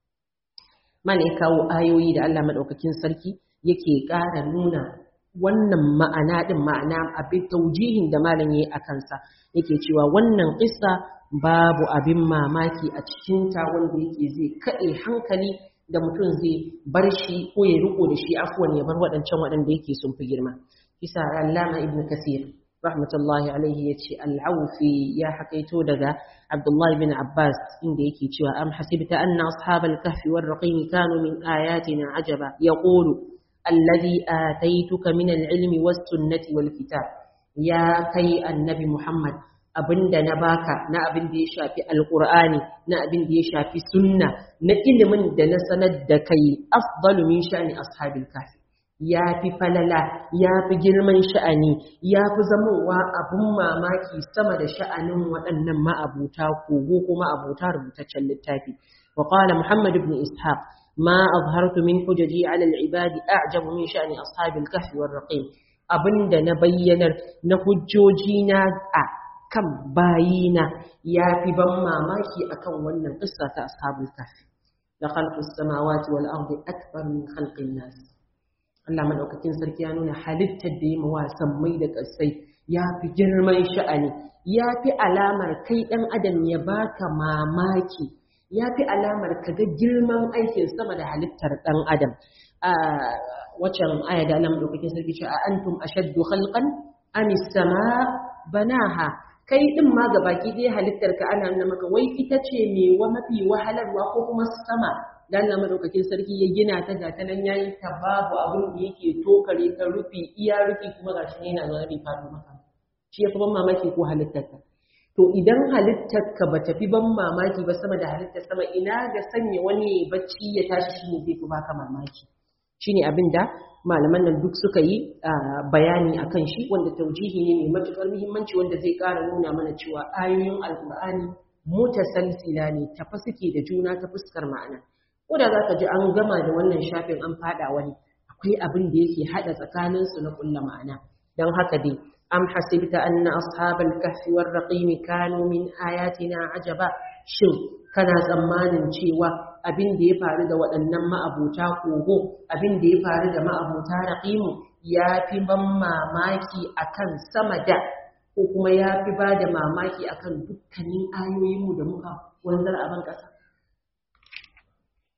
malam ya kawo ayoyi da Allah madaukakin sarki yake ƙara nuna wannan ma'ana din ma'ana abin taujihin da malam yayi akan sa yake cewa wannan qissa babu abin mamaki a cikin ta wanda yake zai kade hankali da mutum zai bar shi ko ya riko da shi afwan ya bar waɗancan waɗanda yake sun fi girma isa allama ibn kasir rahmatullahi alaihi ya ce al'aufi ya hakaito daga abdullahi bin abbas inda yake cewa am hasibta anna ashabal kahfi war raqim kanu min ayatina ajaba yaqulu alladhi ataituka min al-ilmi was sunnati wal kitab ya kai annabi muhammad abinda na baka na abin da ya shafi alqur'ani na abin da ya shafi sunna na ilimin da na sanar da kai afdalu min sha'ni ashabil kahfi ya fi falala ya fi girman sha'ani ya fi zamowa abin mamaki sama da sha'anin waɗannan ma'abuta kogo ko ma'abuta rubutaccen littafi wa qala muhammad ibn ishaq ma azhartu min hujaji ala al-ibadi a'jabu min sha'ni ashabil kahfi war raqim abinda na bayyanar na hujjoji na a kan bayina ya fi ban mamaki akan wannan qissa ta ashabul kahfi la khalqus samawati wal ardi akbar min khalqin nas Allah madaukakin sarki ya nuna halittar da ya mawa sammai da ƙasai ya fi girman sha'ani ya fi alamar kai ɗan adam ya baka mamaki ya fi alamar ka ga girman aikin sama da halittar ɗan adam a wacan aya da Allah madaukakin sarki ce a antum ashaddu khalqan am sama banaha kai din ma ga baki ɗaya halittar ka ana nuna maka wai ita ce me wa mafi wahalarwa ko kuma sama dan Allah madaukakin sarki ya gina ta ga ta nan yayi ta babu abin da yake tokare ta rufi iya rufi kuma gashi ne yana zuwa bai faɗo maka shi yafi ban mamaki ko halittar ka to idan halittar ka ba tafi ban mamaki ba sama da halittar sama ina ga sanya wani bacci ya tashi shine zai fi baka mamaki shine abin da malaman nan duk suka yi bayani akan shi wanda taujihi ne mai matukar muhimmanci wanda zai ƙara nuna mana cewa ayoyin alkur'ani mutasalsila ne tafa suke da juna ta fuskar ma'ana ko da zaka ji an gama da wannan shafin an fada wani akwai abin da yake hada tsakanin su na kulla ma'ana dan haka dai am hasibta anna ashabal kahfi war raqim kanu min ayatina ajaba shin kana tsammanin cewa abin da ya faru da waɗannan ma'abuta kogo abin da ya faru da ma'abuta raqimu ya fi ban mamaki akan sama da ko kuma ya fi ba da mamaki akan dukkanin ayoyinmu da muka wanzar a ban ƙasa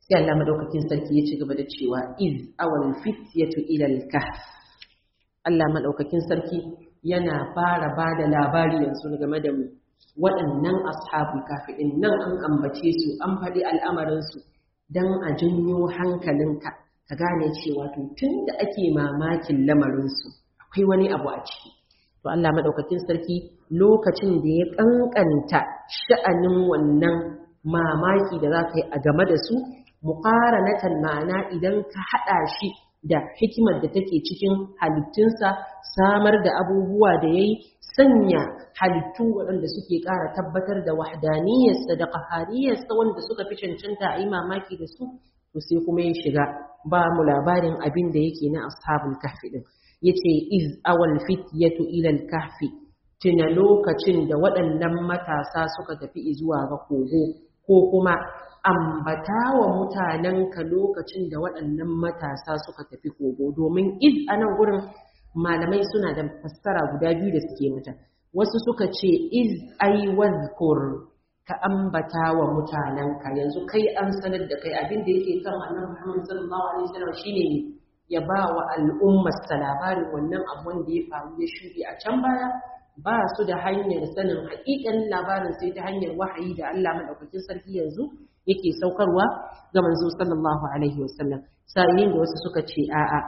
sai Allah madaukakin sarki ya ci gaba da cewa iz awal fityatu ila al-kahf Allah madaukakin sarki yana fara bada labari yanzu game da mu waɗannan ashabul kahfi din nan an ambace su an faɗi al'amarin su dan a janyo hankalinka ka gane cewa to tunda ake mamakin lamarin su akwai wani abu a ciki to Allah madaukakin sarki lokacin da ya kankanta sha'anin wannan mamaki da za ka yi a game da su muqaranatan ma'ana idan ka hada shi da hikimar da take cikin halittunsa samar da abubuwa da yayi sanya halittu waɗanda suke ƙara tabbatar da wahdaniyarsa da qahariyarsa wanda suka fi cancanta a yi mamaki da su to sai kuma ya shiga ba mu labarin abin da yake na ashabul kahfi din yace iz awal fityatu ila al-kahfi tuna lokacin da waɗannan matasa suka tafi zuwa ga kogo ko kuma ambata wa mutanenka lokacin da waɗannan matasa suka tafi kogo domin iz a nan gurin malamai suna da fassara guda biyu da suke mata wasu suka ce iz ai wazkur ka ambata wa mutanenka yanzu kai an sanar da kai abin da yake kan annabi Muhammad sallallahu alaihi wasallam shine ya ba wa al'ummarsa labarin wannan abu wanda ya faru ya shuɗe a can baya ba su da hanyar sanin haƙiƙanin labarin sai ta hanyar wahayi da Allah madaukakin sarki yanzu yake saukarwa ga manzo sallallahu alaihi wasallam sa'ilin da wasu suka ce a'a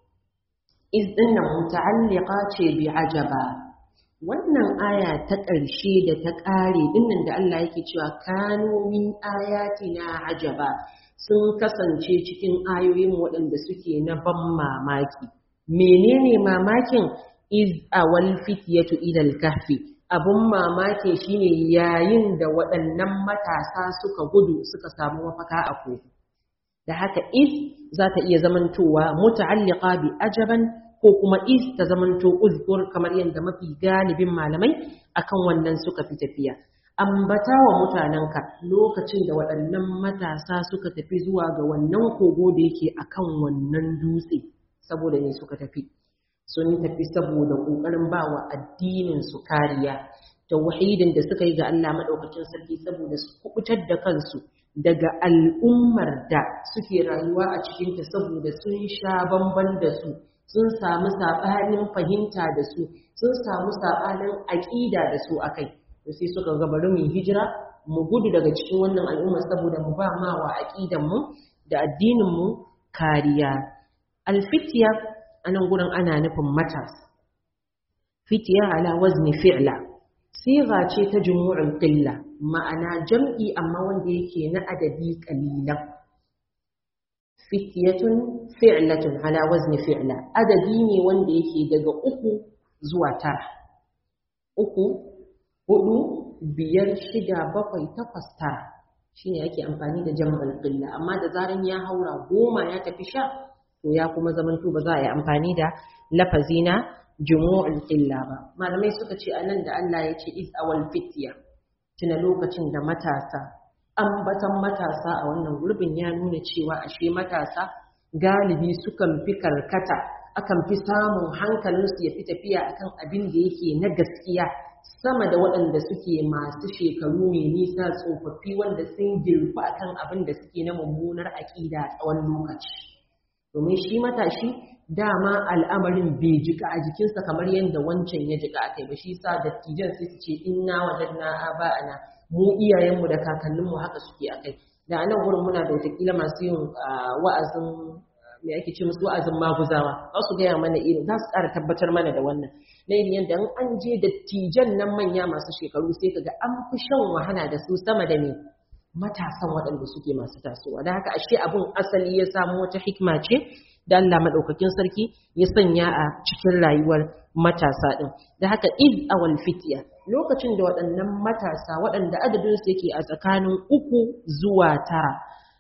iz dinnan muta'alliqa ce bi ajaba wannan aya ta ƙarshe da ta ƙare dinnan da Allah yake cewa kanu min ayatina ajaba sun kasance cikin ayoyin waɗanda suke na ban mamaki menene mamakin iz awal fityatu ila al-kahfi abun mamaki shine yayin da waɗannan matasa suka gudu suka samu mafaka a kogo da haka iz za ta iya zamantowa muta'alliqa bi ajaban ko kuma iz ta zamanto uzkur kamar yadda mafi galibin malamai akan wannan suka fi tafiya ambata wa mutanenka lokacin da waɗannan matasa suka tafi zuwa ga wannan kogo da yake akan wannan dutse saboda ne suka tafi sun tafi saboda ƙoƙarin ba wa addinin su kariya tauhidin da suka yi ga Allah madaukakin sarki saboda su kubutar da kansu daga al'ummar da suke rayuwa a cikinta saboda sun sha bamban da su sun samu saɓanin fahimta da su sun samu saɓanin aƙida da su akai to sai suka ga bari mu hijira mu gudu daga cikin wannan al'umma saboda mu ba ma wa aqidan mu da addinin mu kariya alfitiya anan gurin ana nufin matas fitiya ala wazni fi'la siga ce ta jumu'ul qilla ma'ana jam'i amma wanda yake na adadi qalilan fitiyatun fi'latun ala wazni fi'la adadi ne wanda yake daga uku zuwa tara uku hudu biyar shida bakwai takwas tara shine ake amfani da jam'ul qilla amma da zaran ya haura goma ya tafi sha to ya kuma zamanto ba za a yi amfani da lafazi na jumu'ul qilla ba malamai suka ce anan da Allah ya ce is awal fitya tuna lokacin da matasa ambatan matasa a wannan gurbin ya nuna cewa ashe matasa galibi sukan fi karkata akan fi samun hankalinsu ya fi tafiya akan abin da yake na gaskiya sama da waɗanda suke masu shekaru mai nisa tsofaffi wanda sun girfa akan abin da suke na mummunar aƙida tsawon lokaci domin shi matashi dama al'amarin bai jika a jikinsa kamar yadda wancan ya jika a kai ba shi sa dattijan sai su ce inna wajadna aba'ana mu iyayenmu da kakanninmu haka suke a kai da anan gurin muna da watakila masu yin wa'azin me ake ce musu wa'azin maguzawa za su gaya mana irin za su ƙara tabbatar mana da wannan na irin yadda an je dattijan nan manya masu shekaru sai kaga an fi shan wahala da su sama da me matasan waɗanda suke masu tasowa da haka ashe abun asali ya samu wata hikima ce da Allah madaukakin sarki ya sanya a cikin rayuwar matasa din da haka id awal fitya lokacin da waɗannan matasa waɗanda adadin su yake a tsakanin uku zuwa tara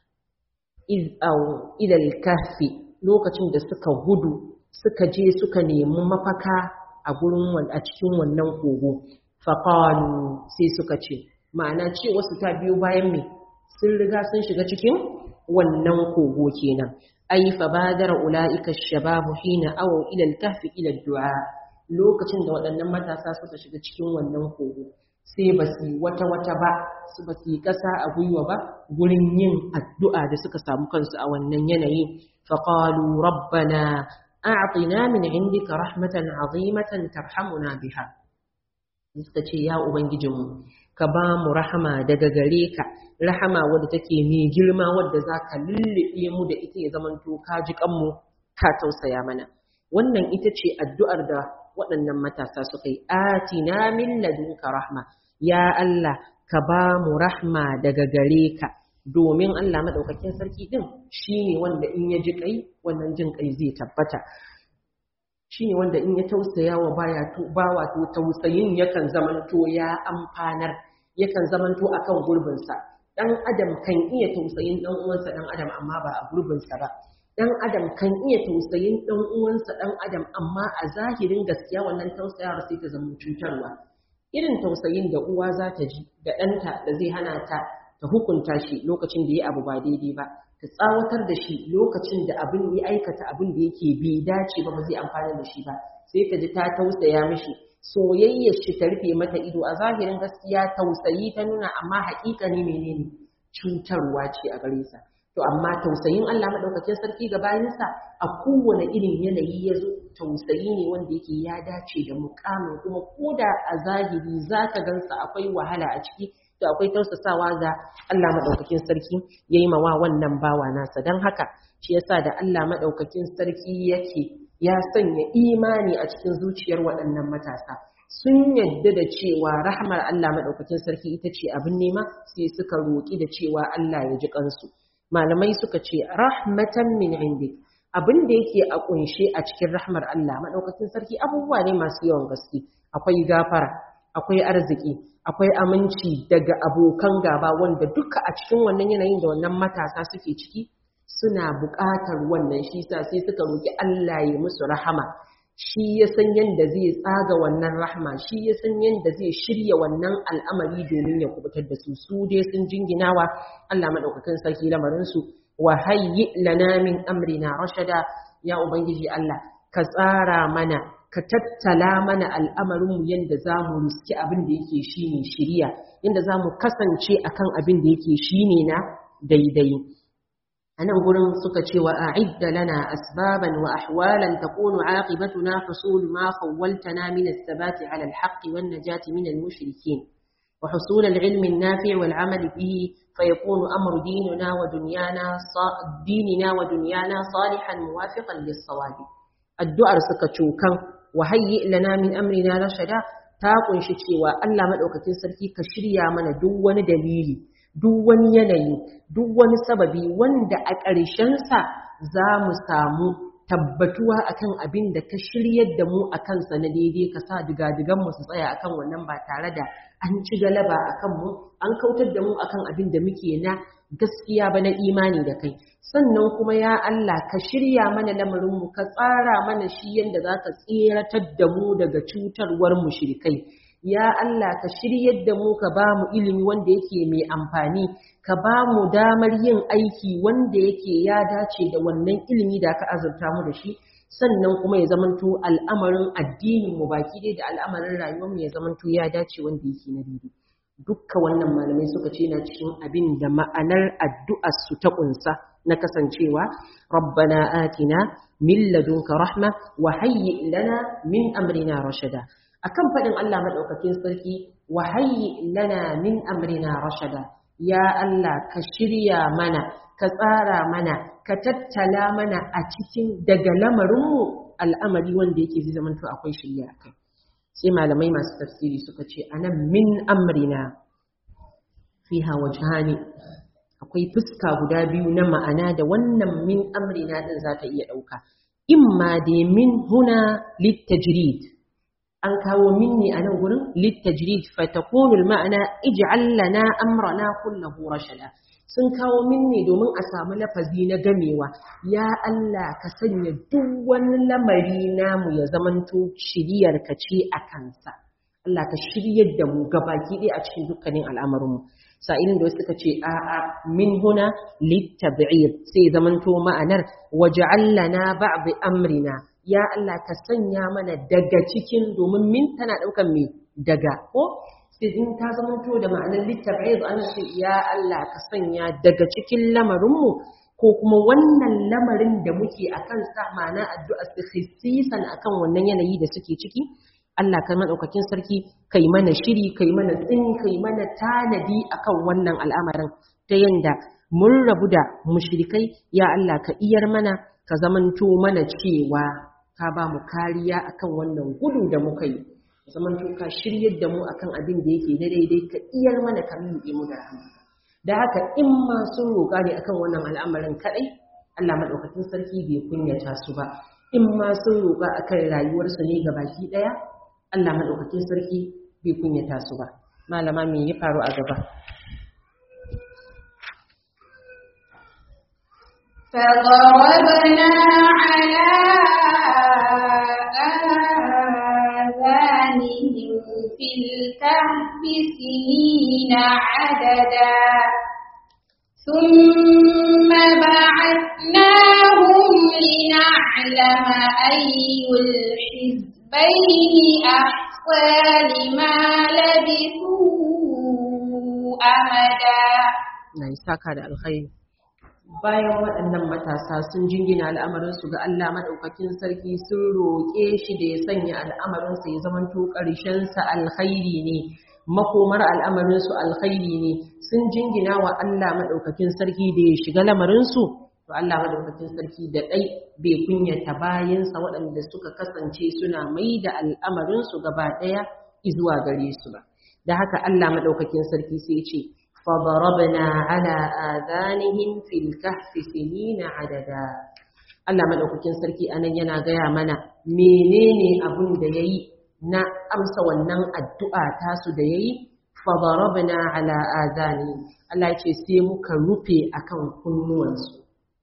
iz aw ila kahfi lokacin da suka gudu suka je suka nemi mafaka a gurin a cikin wannan kogo faqalu sai suka ce ma'ana ce wasu ta biyo bayan me sun riga sun shiga cikin wannan kogo kenan ai fa badara ulaika shababu hina aw ila al-kahfi ila du'a lokacin da waɗannan matasa suka shiga cikin wannan kogo sai ba su wata wata ba su ba su yi ƙasa a gwiwa ba gurin yin addu'a da suka samu kansu a wannan yanayi faqalu rabbana a'tina min indika rahmatan azimatan tarhamuna biha suka ce ya ubangijinmu ka ba mu rahama daga gare ka rahama wadda take mai girma wadda za ka lullube mu da ita ya zamanto ka ji kanmu ka tausaya mana wannan ita ce addu'ar da waɗannan matasa suka yi atina min ladunka rahma ya Allah ka ba mu rahma daga gare ka domin Allah madaukakin sarki din shine wanda in ya ji kai wannan jin kai zai tabbata shine wanda in ya tausaya wa baya to bawa to tausayin yakan zamanto ya amfanar yakan zamanto akan gurbinsa dan adam kan iya tausayin dan uwansa dan adam amma ba a gurbinsa ba dan adam kan iya tausayin dan uwansa dan adam amma a zahirin gaskiya wannan tausayawar sai ta zama cutarwa irin tausayin da uwa za ta ji da ɗanta da zai hana ta ta hukunta shi lokacin da ya abu ba daidai ba ta tsawatar da shi lokacin da abin ya aikata abin da yake bai dace ba ba zai amfana da shi ba sai ta ji ta tausaya mishi soyayyar shi ta rufe mata ido a zahirin gaskiya tausayi ta nuna amma haƙiƙa ne menene cutarwa ce a gare sa to amma tausayin Allah madaukakin sarki ga bayinsa a kowane irin yanayi ya zo tausayi ne wanda yake ya dace da mukamin kuma koda a zahiri zaka gansa akwai wahala a ciki to akwai tausasawa ga Allah madaukakin sarki yayi mawa wannan bawa nasa dan haka shi yasa da Allah madaukakin sarki yake ya sanya imani a cikin zuciyar waɗannan matasa sun yadda da cewa rahmar Allah madaukakin sarki ita ce abin nema sai suka roƙi da cewa Allah ya ji kansu malamai suka ce rahmatan min indik abin da yake a kunshe a cikin rahmar Allah madaukakin sarki abubuwa ne masu yawan gaske akwai gafara akwai arziki akwai aminci daga abokan gaba wanda duka a cikin wannan yanayin da wannan matasa suke ciki suna buƙatar wannan shi sa sai suka roki Allah ya musu rahama shi ya san yadda zai tsaga wannan rahma shi ya san yadda zai shirya wannan al'amari domin ya kubutar da su su dai sun jinginawa Allah madaukakin sarki lamarin su wa hayyi lana min amrina rashada ya ubangiji Allah ka tsara mana ka tattala mana al'amarinmu yadda za mu riski abin da yake shi ne shirya yadda za mu kasance akan abin da yake shi ne na daidai a nan gurin suka ce wa a'idda lana asbaban wa ahwalan takunu aqibatuna husul ma khawwaltana min as-sabati 'ala al-haqqi wan najati min al-mushrikeen wa husul al-'ilmi an-nafi' wal 'amali bihi fayakunu amru dinina wa dunyana dinina wa dunyana salihan muwafiqan lis-sawab addu'ar suka cokan wa hayyi lana min amrina rashada ta kunshi cewa Allah madaukakin sarki ka shirya mana duk wani dalili duk wani yanayi duk wani sababi wanda a ƙarshen sa za mu samu tabbatuwa akan abin da ka shiryar da mu akan sa na daidai ka sa digadigan mu su tsaya akan wannan ba tare da an ci galaba akan mu an kautar da mu akan abin da muke na gaskiya ba na imani da kai sannan kuma ya Allah ka shirya mana lamarinmu ka tsara mana shi yadda za ka tseratar da mu daga cutarwar mushrikai ya Allah ka shiryar da mu ka ba mu ilimi wanda yake mai amfani ka ba mu damar yin aiki wanda yake ya dace da wannan ilimi da ka azurta mu da shi sannan kuma ya zamanto al'amarin addinin mu baki dai da al'amarin rayuwar mu ya zamanto ya dace wanda yake na daidai dukka wannan malamai suka ce na cikin abin da ma'anar addu'ar su ta kunsa na kasancewa rabbana atina min ladunka rahma wa hayyi lana min amrina rashada akan fadin Allah madaukakin sarki wa hayyi lana min amrina rashada ya Allah ka shirya mana ka tsara mana ka tattala mana a cikin daga lamarinmu al'amari wanda yake zai zamanto akwai shirya kai sai malamai masu tafsiri suka ce anan min amrina fiha wajhani akwai fuska guda biyu na ma'ana da wannan min amrina din za ta iya ɗauka imma da min huna littajrid an kawo min ne a nan gurin littajrid fatakunu ma'ana ij'al lana amrana kullahu rashada sun kawo min ne domin a samu lafazi na gamewa ya Allah ka sanya duk wani lamari namu ya zamanto shiriyar ka ce a kansa Allah ka shiryar da mu gabaki ɗaya a cikin dukkanin al'amarinmu sa'ilin da suka ce a'a min huna littab'id sai zamanto ma'anar waj'alna ba'd amrina ya Allah ka sanya mana daga cikin domin min tana daukan me daga ko sai in ta zamanto da ma'anar littabi'id ana ce ya Allah ka sanya daga cikin lamarinmu ko kuma wannan lamarin da muke akan sa ma'ana addu'a khissisan akan wannan yanayi da suke ciki Allah kai madaukakin sarki kai mana shiri kai mana tsini kai mana tanadi akan wannan al'amarin ta yanda mun rabu da mushrikai ya Allah ka iyar mana ka zamanto mana cewa ka ba mu kariya akan wannan gudu da muka yi zamanto ka shiryar da mu akan abin da yake na daidai ka iyar mana ka miƙe mu da rahama da haka in ma sun roƙa ne akan wannan al'amarin kaɗai Allah maɗaukakin sarki bai kunyata su ba in ma sun roƙa akan rayuwarsu ne ga baki ɗaya Allah maɗaukakin sarki bai kunyata su ba malama me ya faru a gaba فضربنا على آذانهم في الكهف سنين عددا ثم بعثناهم لنعلم أي الحزبين أحصى لما لبثوا أمدا na yi saka da alkhairi bayan waɗannan matasa sun jingina al'amarinsu ga Allah maɗaukakin sarki sun roƙe shi da ya sanya al'amarinsu ya zamanto ƙarshensa alkhairi ne makomar al'amarinsu alkhairi ne sun jingina wa Allah maɗaukakin sarki da ya shiga lamarinsu to Allah maɗaukakin sarki da ɗai bai kunyata bayansa waɗanda suka kasance suna mai da al'amarinsu gaba ɗaya izuwa gare su ba da haka Allah maɗaukakin sarki sai ce فضربنا على آذانهم في الكهف سنين عددا Allah madaukakin sarki anan yana gaya mana menene abun da yayi na amsa wannan addu'a tasu da yayi fadarabna ala azani Allah yace sai muka rufe akan kunnuwansu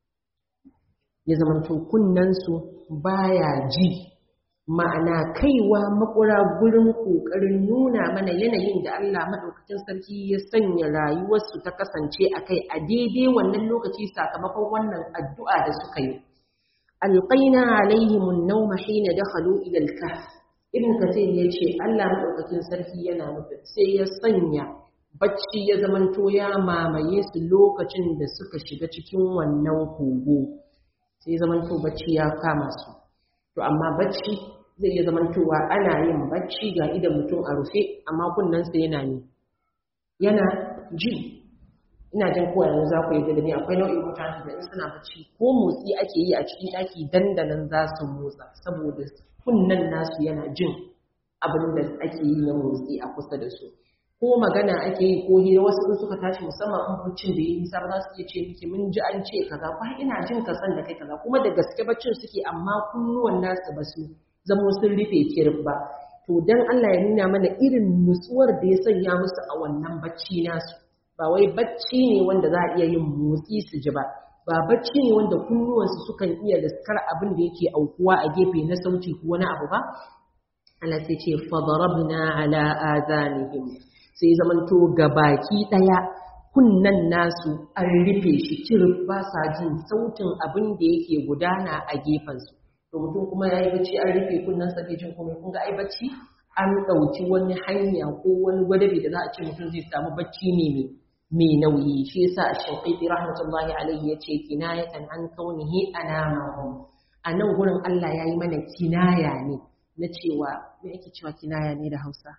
ya zamanto kunnansu baya ji ma'ana kaiwa makura gurin ƙoƙarin nuna mana yanayin da Allah maɗaukakin sarki ya sanya rayuwarsu ta kasance a kai a daidai wannan lokaci sakamakon wannan addu'a da suka yi. Alƙaina alaihimun nauma hina dakhalu ila al-kahf. Ibn Kathir ya ce Allah maɗaukakin sarki yana nufin sai ya sanya bacci ya zamanto ya mamaye su lokacin da suka shiga cikin wannan kogo. Sai zamanto bacci ya kama su. To amma bacci zai iya zamantowa ana yin bacci ga idan mutum a rufe amma kunnensa yana ne yana ji ina jin kowa yanzu za ku yi da ni akwai nau'in mutane da in suna bacci ko motsi ake yi a cikin ɗaki dandanan za su motsa saboda kunnen nasu yana jin abin da ake yi na motsi a kusa da su ko magana ake yi ko hira wasu in suka tashi musamman in baccin da ya yi nisa ba za su iya ce miki mun ji an ce kaza ko ina jin ka san da kai kaza kuma da gaske baccin suke amma kunnuwan nasu ba su zamo sun rufe kirif ba to dan Allah ya nuna mana irin nutsuwar da ya sanya musu a wannan bacci nasu ba wai bacci ne wanda za a iya yin motsi su ji ba ba bacci ne wanda kunnuwansu sukan iya laskar abin da yake aukuwa a gefe na sauti ko wani abu ba Allah sai ce fadarabna ala azanihim sai zamanto baki daya kunnan nasu an rufe shi kirif ba sa jin sautin abin da yake gudana a gefensu to mutum kuma ya yi bacci an rufe kunnen sa jin komai kun ga ai bacci an ɗauki wani hanya ko wani gwadabi da za a ce mutum zai samu bacci ne mai mai nauyi shi yasa shafiqi rahmatullahi alaihi yace kinayatan an kaunihi anamahum a nan gurin Allah yayi mana kinaya ne na cewa me ake cewa kinaya ne da Hausa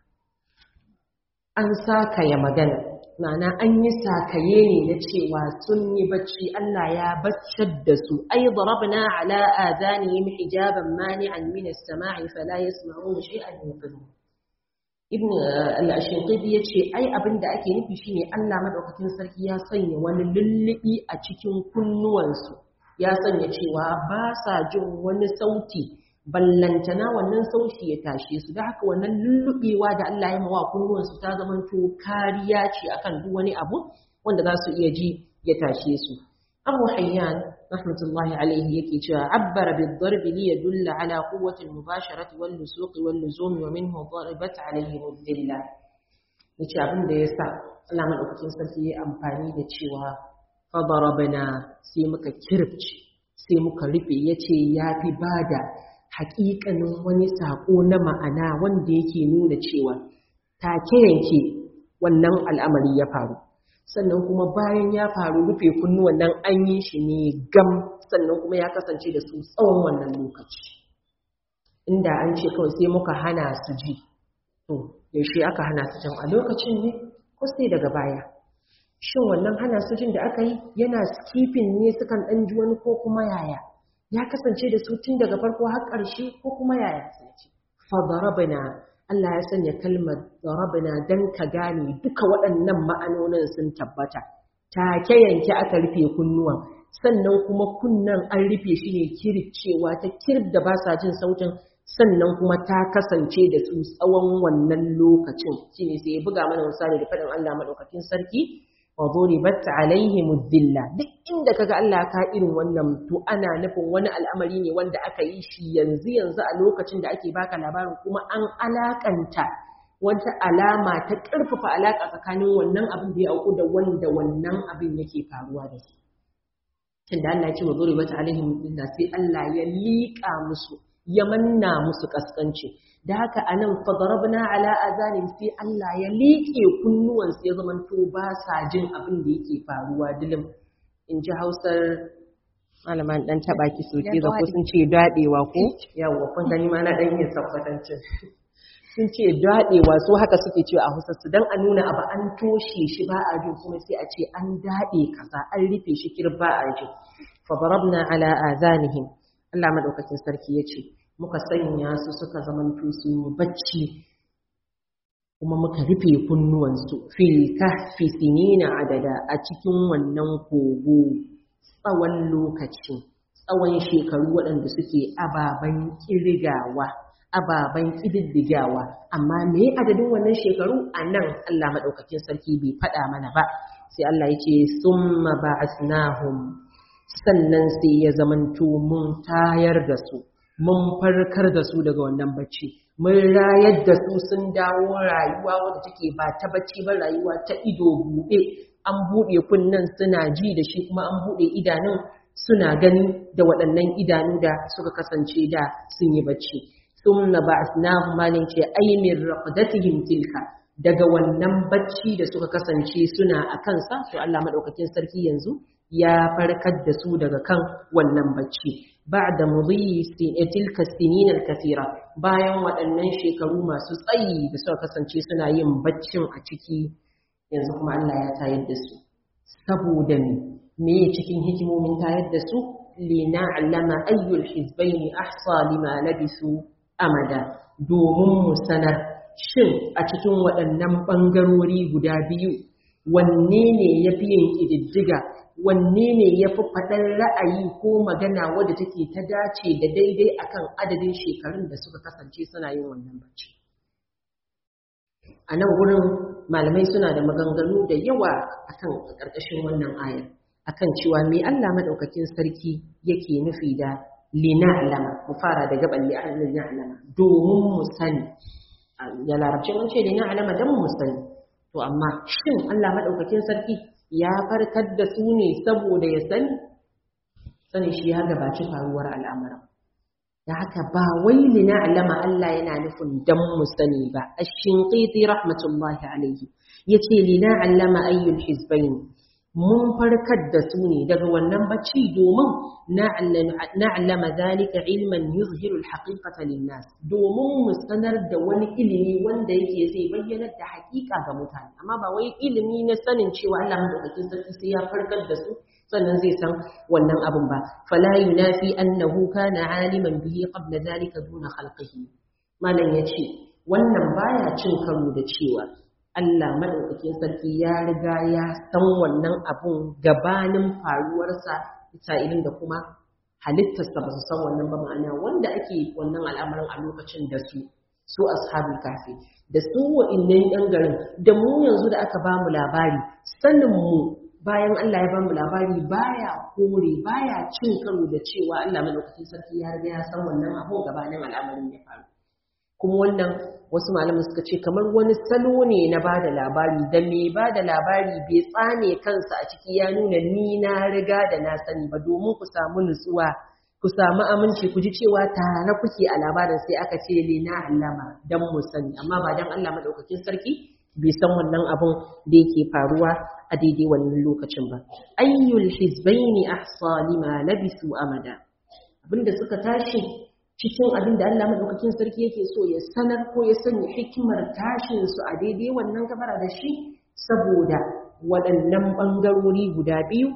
an sakaya magana ma'ana an yi sakaye ne na cewa sun yi bacci Allah ya baccar da su ai darabna ala adanihim hijaban mani'an min as-sama'i fala yasma'una shay'an yaqulu ibn al-ashinqidi yace ai abinda ake nufi shine Allah madaukakin sarki ya sanya wani lullubi a cikin kunnuwansu ya sanya cewa ba sa jin wani sauti ballantana wannan sauti ya tashe su da haka wannan lullubewa da Allah ya mawa kunnuwansu ta zamanto kariya ce akan duk wani abu wanda za su iya ji ya tashe su Abu Hayyan rahmatullahi alaihi yake cewa abbara bid-darb li yadulla ala quwwati al-mubasharati wal lusuq wal luzum wa minhu darabat alaihi mudilla yace abin da yasa Allah madaukakin sarki ya amfani da cewa fa darabna sai muka kirce sai muka rufe yace yafi bada haƙiƙanin wani saƙo na ma'ana wanda yake nuna cewa take yanke wannan al'amari ya faru sannan kuma bayan ya faru rufe kunnuwan nan an yi shi ne gam sannan kuma ya kasance da su tsawon wannan lokaci inda an ce kawai sai muka hana su ji to yaushe aka hana su jin a lokacin ne ko sai daga baya shin wannan hana su jin da aka yi yana skipping ne sukan ɗan ji wani ko kuma yaya ya kasance da su tun daga farko har ƙarshe ko kuma yaya sai ce fadarabna Allah ya sanya kalmar darabna dan ka gane duka waɗannan ma'anonin sun tabbata take yanke aka rufe kunnuwan sannan kuma kunnan an rufe shi ne kircewa ta kirb da ba sa jin sautin sannan kuma ta kasance da su tsawon wannan lokacin shine sai ya buga mana misali da faɗin Allah madaukakin sarki wa duribat alaihim dhilla duk inda kaga Allah ka irin wannan to ana nufin wani al'amari ne wanda aka yi shi yanzu yanzu a lokacin da ake baka labarin kuma an alakanta wata alama ta ƙarfafa alaka tsakanin wannan abin da ya auku da wanda wannan abin yake faruwa da su tunda Allah ya ce wa duribat alaihim dhilla sai Allah ya liƙa musu ya manna musu kaskanci da haka anan fadarabna ala azanin sai Allah ya liƙe kunnuwan sai zaman to ba sa jin abin da yake faruwa dilim in ji Hausar malaman dan taba ki soke da ko sun ce dadewa ko yawa kun gani ma na dan yin sabbatancin sun ce dadewa so haka suke cewa a Hausa su dan a nuna abu an toshe shi ba a jin kuma sai a ce an dade kaza an rufe shi kirba a ji fadarabna ala azanihim Allah madaukakin sarki yace muka sanya su suka zamanto sun yi bacci kuma muka rufe kunnuwansu fil kahfi sinina adada a cikin wannan kogo tsawon lokaci tsawon shekaru waɗanda suke ababen kirgawa ababen ƙididdigawa amma me adadin wannan shekaru a nan Allah maɗaukakin sarki bai faɗa mana ba sai Allah ya ce summa ba'asnahum sannan sai ya zamanto mun tayar da su mun farkar da su daga wannan bacci mun rayar da su sun dawo rayuwa wadda take ba ta bacci ba rayuwa ta ido buɗe an buɗe kunnen suna ji da shi kuma an buɗe idanun suna gani da waɗannan idanu da suka kasance da sun yi bacci thumma ba'athnahum malin ce aymin raqdatihim tilka daga wannan bacci da suka kasance suna a kansa to Allah madaukakin sarki yanzu ya farkar da su daga kan wannan bacci ba'da mudhi tilka sinin al-kathira bayan waɗannan shekaru masu tsayi da suka kasance suna yin baccin a ciki yanzu kuma Allah ya tayar da su saboda me me cikin hikimomin tayar da su lina'lama ayyul hizbayn ahsa lima labisu amada domin mu sanar shin a cikin waɗannan ɓangarori guda biyu wanne ne ya fi yin ƙididdiga wanne ne ya fi faɗar ra'ayi ko magana wadda take ta dace da daidai akan adadin shekarun da suka kasance suna yin wannan bacci a nan wurin malamai suna da maganganu da yawa akan ƙarƙashin wannan ayar akan cewa me Allah madaukakin sarki yake nufi da lina'lama mu fara da gaban lina'lama domin mu sani da larabci mun ce lina'lama dan mu sani to amma shin Allah madaukakin sarki ya farkar da su ne saboda ya sani sani shi ya gabaci faruwar al'amuran da haka ba wai lina'lama Allah yana nufin dan mu sani ba ash-shinqiti rahmatullahi alayhi yace lina'lama ayyul hizbayn mun farkar da su ne daga wannan bacci domin na'lama zalika ilman yuzhiru al-haqiqata lin-nas domin mu sanar da wani ilimi wanda yake zai bayyana da haƙiƙa ga mutane amma ba wai ilimi na sanin cewa Allah madaukakin sarki sai ya farkar da su sannan zai san wannan abun ba fala yunafi annahu kana aliman bihi qabla zalika duna khalqihi malam yace wannan baya cin karo da cewa Allah madaukakin sarki ya riga ya san wannan abun gabanin faruwarsa sa'ilin da kuma halittarsa ba su san wannan ba ma'ana wanda ake wannan al'amarin a lokacin da su su ashabul kafi da su wa'innan yan garin da mu yanzu da aka ba mu labari sanin mu bayan Allah ya ba mu labari baya kore baya cin karo da cewa Allah madaukakin sarki ya riga ya san wannan abun gabanin al'amarin ya faru kuma wannan wasu malamin suka ce kamar wani salo ne na ba da labari da mai ba da labari bai tsane kansa a ciki ya nuna ni na riga da na sani ba domin ku samu nutsuwa ku samu aminci ku ji cewa tare kuke a labarin sai aka ce lina allama dan mu sani amma ba dan Allah madaukakin sarki bai san wannan abun da yake faruwa a daidai wannan lokacin ba ayyul hizbaini ahsa lima labisu amada abinda suka tashi cikin abin da Allah madaukakin sarki yake so ya sanar ko ya sanya hikimar tashin su a daidai wannan gabara da shi saboda waɗannan ɓangarori guda biyu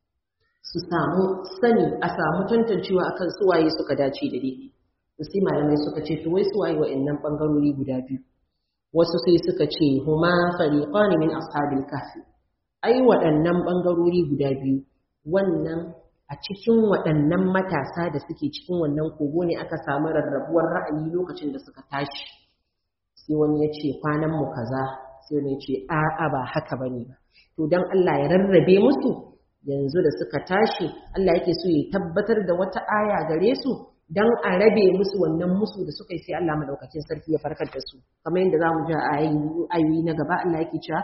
su samu sani a samu tantancewa akan suwaye suka dace da daidai sai malamai suka ce to wai suwaye waɗannan ɓangarori guda biyu wasu sai suka ce huma fariqan min ashabil kahfi ai waɗannan ɓangarori guda biyu wannan a cikin waɗannan matasa da suke cikin wannan kogo ne aka samu rarrabuwar ra'ayi lokacin da suka tashi sai wani ya ce kwanan mu kaza sai wani ya ce a'a ba haka bane ba to dan Allah ya rarrabe musu yanzu da suka tashi Allah yake so ya tabbatar da wata aya gare su dan a rabe musu wannan musu da suka yi sai Allah madaukakin sarki ya farkar da su kamar yadda zamu ji a ayoyi na gaba Allah yake cewa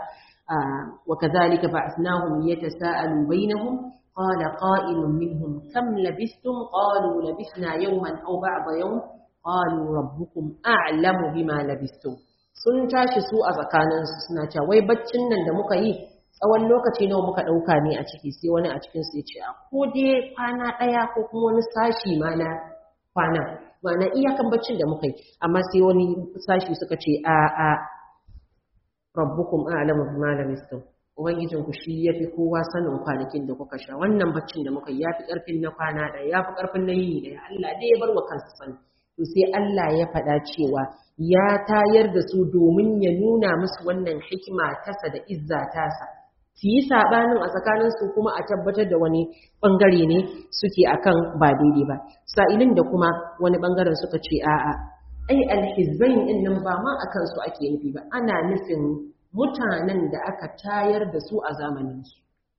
wa kadhalika ba'athnahum yatasaalu bainahum qala qa'ilun minhum kam labistum qalu labisna yawman aw ba'da yawm qalu rabbukum a'lamu bima labistum sun tashi su a tsakaninsu suna cewa wai baccin nan da muka yi tsawon lokaci nawa muka ɗauka ne a ciki sai wani a cikin su ya ce a ko dai kwana ɗaya ko kuma wani sashi ma na kwana ma'ana iyakan baccin da muka yi amma sai wani sashi suka ce a a rabbukum a'lamu bima labistum ubangijin ku shi yafi kowa sanin kwanakin da kuka sha wannan baccin da muka yi yafi karfin na kwana ɗaya yafi karfin na yini ɗaya Allah dai ya bar wa kansa sani to sai Allah ya faɗa cewa ya tayar da su domin ya nuna musu wannan hikima tasa da izza tasa su yi saɓanin a tsakaninsu kuma a tabbatar da wani ɓangare ne suke akan ba daidai ba sa'ilin da kuma wani ɓangaren suka ce a'a ai alhizbain ɗin nan ba ma a kansu ake nufi ba ana nufin mutanen da aka tayar da su a zamaninsu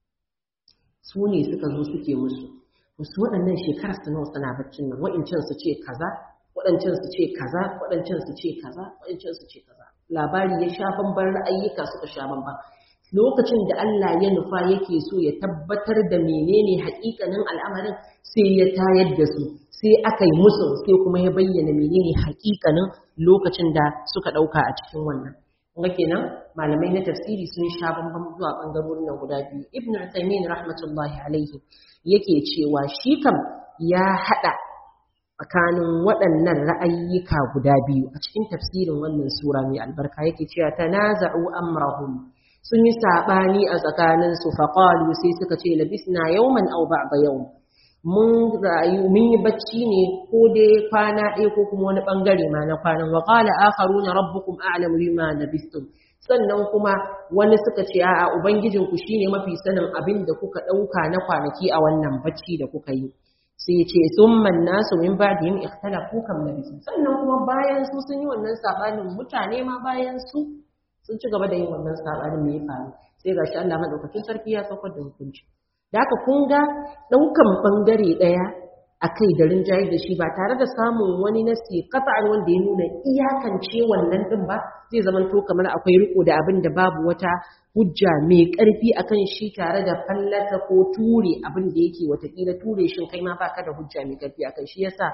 su ne suka zo suke musu wasu waɗannan shekarar su nawa suna baccin nan wa'incan su ce kaza waɗancan su ce kaza waɗancan su ce kaza waɗancan su ce kaza labari ya sha bamban ra'ayyuka suka sha bamban lokacin da Allah ya nufa yake so ya tabbatar da menene haƙiƙanin al'amarin sai ya tayar da su sai aka yi musu sai kuma ya bayyana menene haƙiƙanin lokacin da suka ɗauka a cikin wannan kuma kenan malamai na tafsiri sun sha bambam zuwa ɓangarorin nan guda biyu ibn Uthaymeen rahmatullahi alaihi yake cewa shi kam ya haɗa tsakanin waɗannan ra'ayyuka guda biyu a cikin tafsirin wannan sura mai albarka yake cewa tanaza'u amrahum sun yi saɓani a tsakaninsu faƙalu sai suka ce labisna yawman aw ba'da yawm mun rayu mun yi bacci ne ko dai kwana ɗaya ko kuma wani ɓangare ma na kwanan wa qala akharuna rabbukum a'lamu bima labistum sannan kuma wani suka ce a'a ubangijinku shine mafi sanin abin da kuka ɗauka na kwanaki a wannan bacci da kuka yi sai ce summan nasu min ba'dihim ikhtalafu kam labisu sannan kuma bayan su sun yi wannan sabanin mutane ma bayan su sun ci gaba da yin wannan sabanin me ya faru sai gashi Allah madaukakin sarki ya saukar da hukunci da haka kun ga daukan bangare daya akai da rinjaye da shi ba tare da samun wani nasi qat'an wanda ya nuna iyakance wannan din ba zai zama to kamar akwai riko da abin da babu wata hujja mai ƙarfi akan shi tare da fallata ko ture abin da yake watakila ture shin kai ma baka da hujja mai ƙarfi akan shi yasa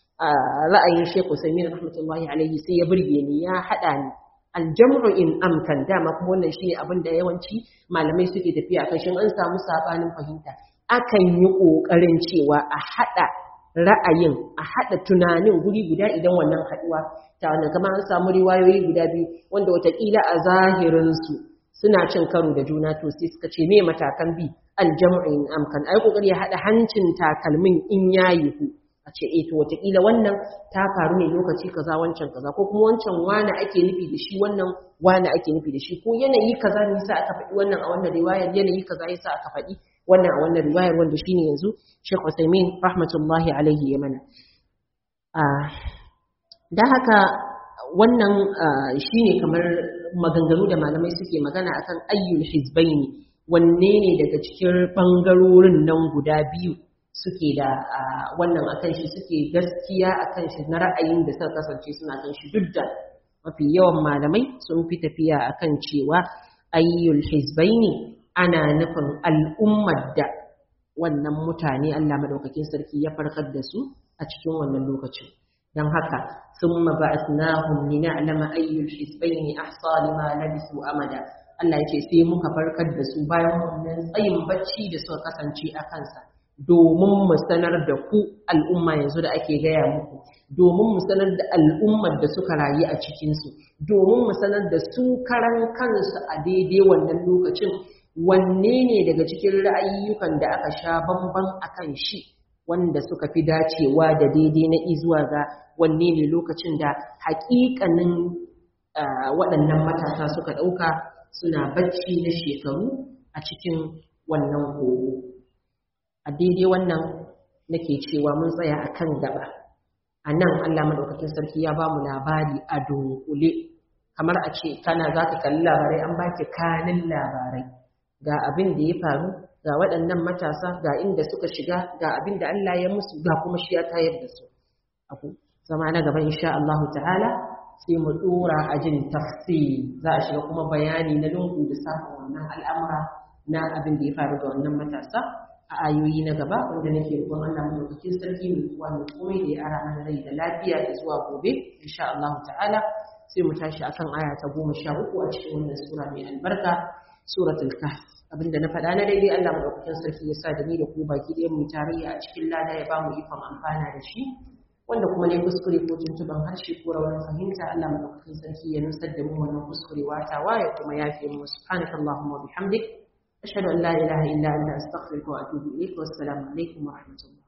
ra'ayin Sheikh Usaimin rahmatullahi alaihi sai ya burge ni ya hada ni aljam'u in amkan dama kuma wannan shine abin da yawanci malamai suke tafiya akan shin an samu sabanin fahimta akan yi kokarin cewa a hada ra'ayin a hada tunanin guri guda idan wannan haduwa ta wannan kamar an samu riwayoyi guda biyu wanda watakila a zahirin su suna cin karo da juna to sai suka ce me matakan bi aljam'in amkan ai kokari ya hada hancin takalmin in yayi ku a ce eh to wataƙila wannan ta faru ne lokaci kaza wancan kaza ko kuma wancan wani ake nufi da shi wannan wani ake nufi da shi ko yanayi kaza ne yasa aka faɗi wannan a wannan riwayar yanayi kaza yasa aka faɗi wannan a wannan riwayar wanda shine yanzu Sheikh Uthaymeen rahmatullahi alaihi ya mana da haka wannan shine kamar maganganu da malamai suke magana akan ayyul hizbaini wanne ne daga cikin bangarorin nan guda biyu suke da wannan akan shi suke gaskiya akan shi na ra'ayin da suka kasance suna kan shi duk da mafi yawan malamai sun fi tafiya akan cewa ayyul hizbaini ana nufin al'ummar da wannan mutane Allah madaukakin sarki ya farkar da su a cikin wannan lokacin dan haka thumma ba'athnahum lina'lama ayyul hisbayni ahsa lima labisu amada Allah ya ce sai muka farkar da su bayan wannan tsayin bacci da suka kasance a kansa domin mu sanar da ku al'umma yanzu da ake gaya muku domin mu sanar da al'ummar da suka rayu a cikinsu domin mu sanar da su karan kansu a daidai wannan lokacin wanne ne daga cikin ra'ayyukan da aka sha bamban akan shi wanda suka fi dacewa da daidai na izuwa ga wanne ne lokacin da haƙiƙanin waɗannan matasa suka ɗauka suna bacci na shekaru a cikin wannan kogo a daidai wannan nake cewa mun tsaya a kan gaba a nan allah maɗaukakin sarki ya ba mu labari a dunkule kamar a ce kana za ka kalli labarai an baki kanin labarai ga abin da ya faru ga waɗannan matasa ga inda suka shiga ga abin da allah ya musu ga kuma shi ya tayar da su abu zama na gaba insha Allah ta'ala sai mu dora a jin tafsir za a shiga kuma bayani na lungu da samun wannan al'amura na abin da ya faru ga wannan matasa a ayoyi na gaba wanda nake roƙon Allah mu cikin sarki mai kuwa mai komai da ya ara mana rai da lafiya da zuwa gobe insha Allah ta'ala sai mu tashi akan aya ta goma sha uku a cikin wannan sura mai albarka suratul kahf abinda na faɗa na daidai Allah madaukakin sarki ya sa da ni da ku baki ɗaya mu tarayya a cikin lada ya ba mu ikon amfana da shi wanda kuma ne kuskure ko tuntuban harshe ko rawar fahimta Allah madaukakin sarki ya nusar da mu wannan kuskure watawa ya kuma yafe mu subhanaka allahumma wa bihamdik ashhadu an la ilaha illa anta astaghfiruka wa atubu ilayk wa assalamu alaikum wa rahmatullah